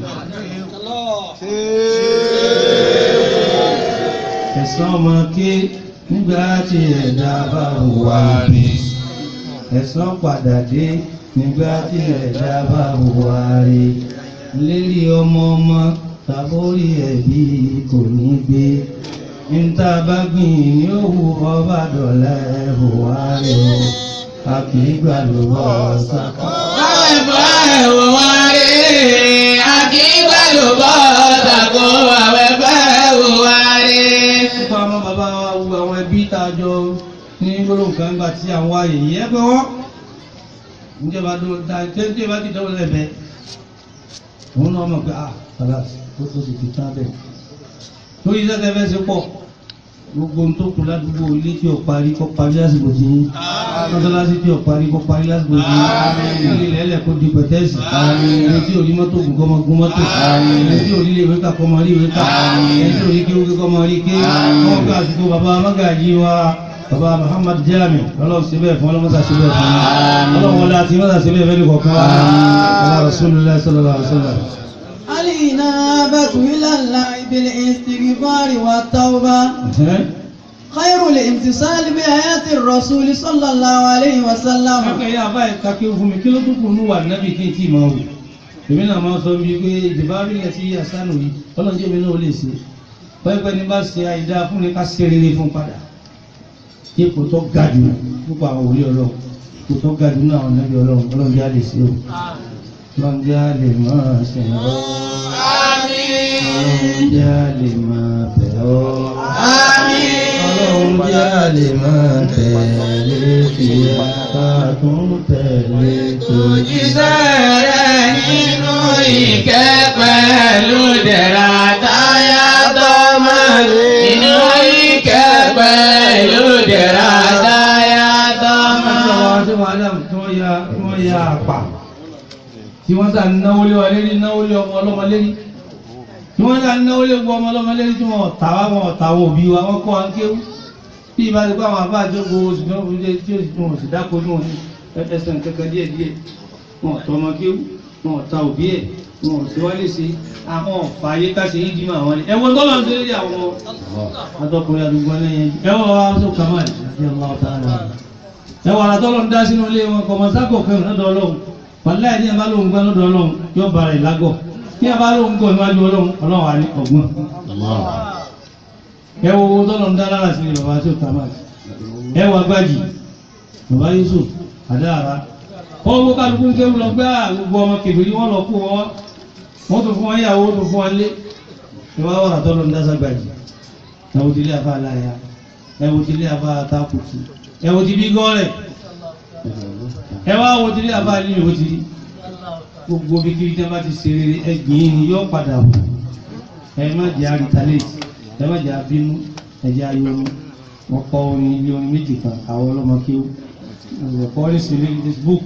ẹ̀sán ọmọ ké nígbà tí ẹ̀dá bá hùwà bí ẹ̀sán padà dé nígbà tí ẹ̀dá bá hùwà rí lérí ọmọ ọmọ tàbórí ẹ̀bí kò ní gbé níta bá gbìn ní òwú ọba dọ̀lẹ́ hùwà rí o a kì í gbà lọ́wọ́ sáká. Àwẹ̀bọ̀ ẹ̀wọ̀ wá rí àkígbà ló bọ́ tàkó àwẹ̀bọ̀ ẹ̀wọ̀ wá rí. nípa ọmọ bàbá wa wu àwọn ẹbí tá a jọ ní gbólóhùn kan gbà tí àwọn ààyè yìí ẹgbẹ́ wọn níjọba tó ta tẹ́tẹ́ bá ti dọ́wọ́ lẹ́bẹ̀ẹ́ òun náà mọ̀ pé ah kàlàsì ó tó ti fi tán bẹ́ẹ̀ lórí iṣẹ́ tẹ́ fẹ́ ṣe pọ̀ gbogbo ohun tó kù ládùúgbò ilé tí ò parí kó parí lásìkò tí yín mọ́sálásí tí ò parí kó parí lásìkò tí yín ilé ilẹ̀ kó di pẹ̀tẹ́sì ẹni tí ò ní mọ́tò gùn kó máa gún mọ́tò ẹni tí ò ní ilé ìwé kà kó máa rí ìwé kà ẹni tí ò ní kéwú kó máa rí ké wọ́n gbé àsìkò bàbá amágàjì wa bàbá Muhammad Jami ọlọ́run ṣe bẹ́ẹ̀ fún ọlọ́mọ́sá ṣe bẹ́ẹ̀ fún ọlọ́run wọlé àti mọ́sá ṣe bẹ́ẹ̀ fẹ́ ní kọ̀ọ̀kan wa ọlọ́run Rasulullah sallallahu alaihi wasallam. الإنابة إلى الله بالاستغفار والتوبة خير الامتثال بآيات الرسول صلى الله عليه وسلم Akẹ́ yá báyìí kakẹ́ fún mi kí ló tún kù ní wà nábì kí n tí máa wù. Èmi náà máa sọ bíi pé ìdìbárí yẹn ti àṣánù yìí, ọlọ́njẹ́ mi náà lè ṣe. Pẹ́pẹ́ ní bá ṣe àìdá fún ni ká ṣe rere fún padà. Ipò tó ga jù púpọ̀ àwọn òwúlé ọlọ́run. Ipò tó ga jù náà àwọn nábì ọlọ́run, ọlọ́njẹ́ á lè ṣe o. Ọlọ́njẹ́ á lè máa ṣe ń bọ́. Ọlọ́njẹ́ á lè máa bẹ̀ ọ́. Ọlọ́run jẹ́ àlè máa tẹ̀lé fìyà ká tún tẹ̀lé tó. Òjíṣẹ́ rẹ̀ nínú ìkẹ́ pẹ̀lú dẹ̀ra táyà tọ́mọ. Nínú ìkẹ́ pẹ̀lú dẹ̀ra táyà tọ́mọ. Àwọn tí wọ́n Adam tí wọ́n ya tí wọ́n ya àpà tí wọ́n sà náwó lé wa lérí náwó lé ọmọ ọlọ́mọ lérí. ni wọ́n dá náwó lé gbọ́ ọmọ ọlọ́mọ lérí tí wọ́n ọ̀tá wa wọn ọ̀tá wọn òbí wa wọ́n kọ́ wa ń kéwú bí ibà ti kọ́ àwọn àbá àjọgbó oṣù náà wọ́n lé tí wọ́n sì dáko ní wọn ẹsẹ̀ kankan díẹ̀ díẹ̀ wọn ọ̀tọ́ ọmọ kéwú wọn ọ̀tá òbí ẹ̀ wọn ò sí wálé sí àwọn ọ̀fà ayé ká ṣe yídìí máa wọn ni ẹ̀wọ̀n tọ́lọ̀ ń ṣe àwọn àtọkùnrin àdúgbò lẹ́yìn ẹ̀wọ̀n wa tó kàmáà ní ọlọ́ọ̀tà ẹwà àtọ́lọ́ ń dá sínú ilé wọn kọ̀mọ̀ sákò kan lọ́dọ̀ ọlọ́run wàlá ẹ̀dí ẹ̀bá lóhun gbá lọ́dọ̀ ọlọ́run yóò bára ìlágọ̀ ní ẹ̀bá lóhun gbọ́ níwájú ọlọ́run ọlọ́run wà ní ọgbọ́n ẹwọ owó tọ́lọ́ ń dá lára sí bàbá tó kàmá ẹwà gbájì bàbá Yusuf àdáàrá ọwọ́ kálukú ń kéwù lọ gbá gbogbo ọmọ kèbèrè wọn lọ kú wọn wọn tó fún wọn yàwó tó fún wọn lé ìwà wàrà tọ́lọ́ ń dá ságbàjì ẹwọ tilé àfa aláya ẹwọ tilé àfa àtàkùtù ẹwọ ti bí gọ́ọ̀rẹ̀ ẹ wá wo ti rí àbá nínú ìwé ti rí gbogbo bí kiri tí a bá ti ṣe rere ẹgbìn ni yóò padà wò ẹ má jẹ́ àrítàlẹ́tì ẹ má jẹ́ àbínú ẹ jẹ́ ayọ́nu wọ́n kọ́ orin ilé orin méjì kan àwọn ọlọ́mọ kéwù ọ̀pọ̀ orin sí lórí Facebook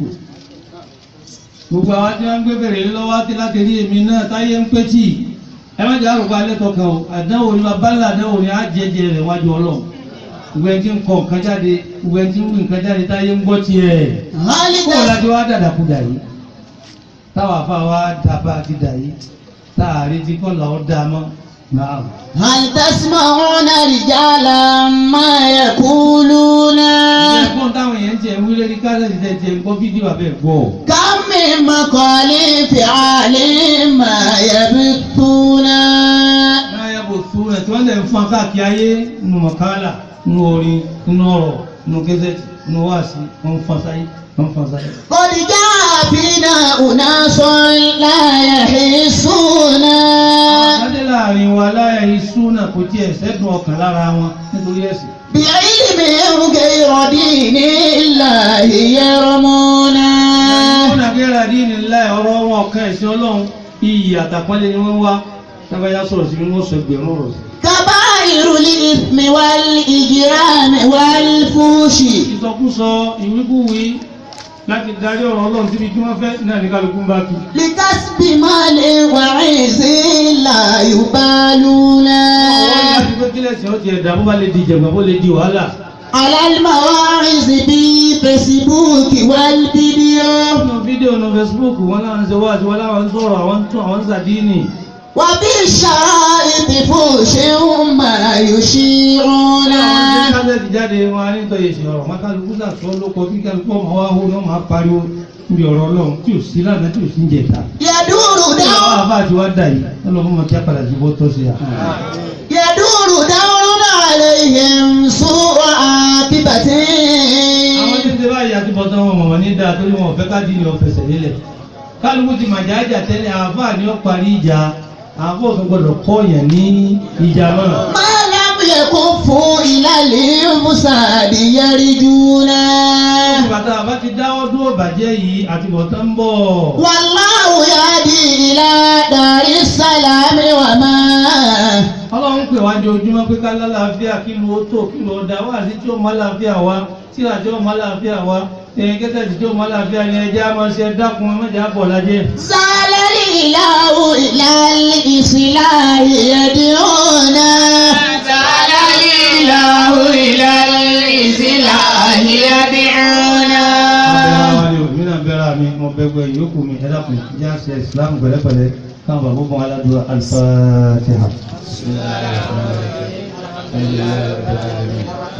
gbogbo àwọn tí wọ́n ń gbé bèrè lọ́wọ́ àti láti rí èmi náà táyé ń pé tì ẹ má jẹ́ àrùkọ alẹ́ tọkàn o àdánwò ni babalá àdánwò ni á jẹjẹ rẹ̀ wájú ọlọ́run ìwé tí ń kọ nǹkan jáde ìwé tí ń wí nǹkan jáde táyé ń gbọ́ tiẹ̀ kó o láti wá dàdàkudà yìí táwa afa wa dàbà ti dà yìí táàrí tí kò lọ́ọ́ dá mọ́ náà. هل تسمعون رجالا ما يقولون ẹ̀gbọ́n táwọn èèyàn tiẹ̀ ń wí lórí kásẹ̀tì tẹ̀ tiẹ̀ ń gbọ́ fídíò abẹ́ gbọ́. كم من مقال فعال ما يبثون náà yẹ kó tu ẹ̀ tí wọ́n lè ń fún akáàkiri ayé nínú mọ̀kálà nínú orin nínú ọ̀rọ̀ nínú kẹsẹ̀tì nínú wáàsí wọ́n ń fọ́n sáyé wọ́n ń fọ́n sáyé. قد جاء فينا أناس لا يحسون Adé láàrin wa láyà ìṣúná kò tiẹ̀ sẹ́dùn ọkàn lára wọn nítorí ẹ̀sìn. بعلم غير دين الله يرمون Wọ́n nàgẹ́rẹ́ àdínì láì ọ̀rọ̀ wọn ọ̀kan ẹ̀sìn ọlọ́run iyì àtàpọ́nlé ni wọ́n wá tábàyá sọ̀rọ̀ sí wọ́n sọ ẹgbẹ̀rún ọ̀rọ̀ sí. كبائر الإثم والإجرام والفوش Ìsọkúsọ ìwíkúwí láti darí ọ̀rọ̀ ọlọ́run síbi tí wọ́n fẹ́ náà ní kálukú ń bá tu. لكسب مال وعز لا يبالون Wọ́n láti pé kílẹ̀ sí ọtí ẹ̀dá bó bá lè di ìjẹ̀gbọ́n bó lè di wàhálà. على المواعظ بالفيسبوك والفيديو Nínú fídíò nínú Facebook wọn láwọn ń ṣe wáàsí wọn láwọn ń sọ̀rọ̀ àwọn ń tún àwọn ń sàdínì. وبالشرائط فوش ما يشيعون Àwọn tí kásẹ̀tì jáde wọn á ní tọ́ yẹsẹ̀ ọ̀rọ̀ wọn kálukú sàtọ́ lóko kí kálukú ọmọ wa hó ní wọn máa pariwo níbi ọ̀rọ̀ ọlọ́run tí ò sí lánàá tí ò sí ń jẹta. يدور Àwọn دور àbá àti wá dà yìí ọlọ́run mọ̀ kí á padà sí bó tọ́ sí à. يدور دور عليهم سوء عاقبة Àwọn tí ń ṣe báyìí àti bọ́tán wọn mọ̀mọ́ ní dáa torí wọn ò fẹ́ ká dín ní ọ̀fẹ́sẹ̀ nílẹ̀. Kálukú ti màjà àjà tẹ́lẹ̀ àáfà ni ó parí ìjà àáfà òfin gbọdọ̀ kọ́ yẹn ní ìjà náà. ما لم يكفوا إلى المفسد يرجون Bàtà àbá ti dáwọ́ dúró bàjẹ́ yìí àti bọ̀tán ń bọ̀. والله يهدي إلى دار السلام وما Ọlọ́run pè wá ojoojúmọ́ pé ká lálàáfíà kí ló tó kí ló dá wá sí tí ó mọ́ láàfíà wá tíra tí ó mọ́ láàfíà wá ẹ̀yìn kẹ́tẹ̀ẹ̀tì tí ó mọ́ láàfíà ni ẹjẹ́ á máa ṣe dákun ẹmọ́jà bọ̀ lájẹ́. زال الإله إلى الإصلاح يدعونا زال الإله إلى الإصلاح يدعونا Abẹ́rẹ́ wa ni òmí náà bẹ́rẹ̀ mi mo bẹ́gbẹ́ yòókù mi ẹ̀dá kù jẹ́ àṣẹ ìsìlámù pẹ̀lẹ́pẹ̀lẹ́ káwọn bàbá fún aládùúgbò alifatiha.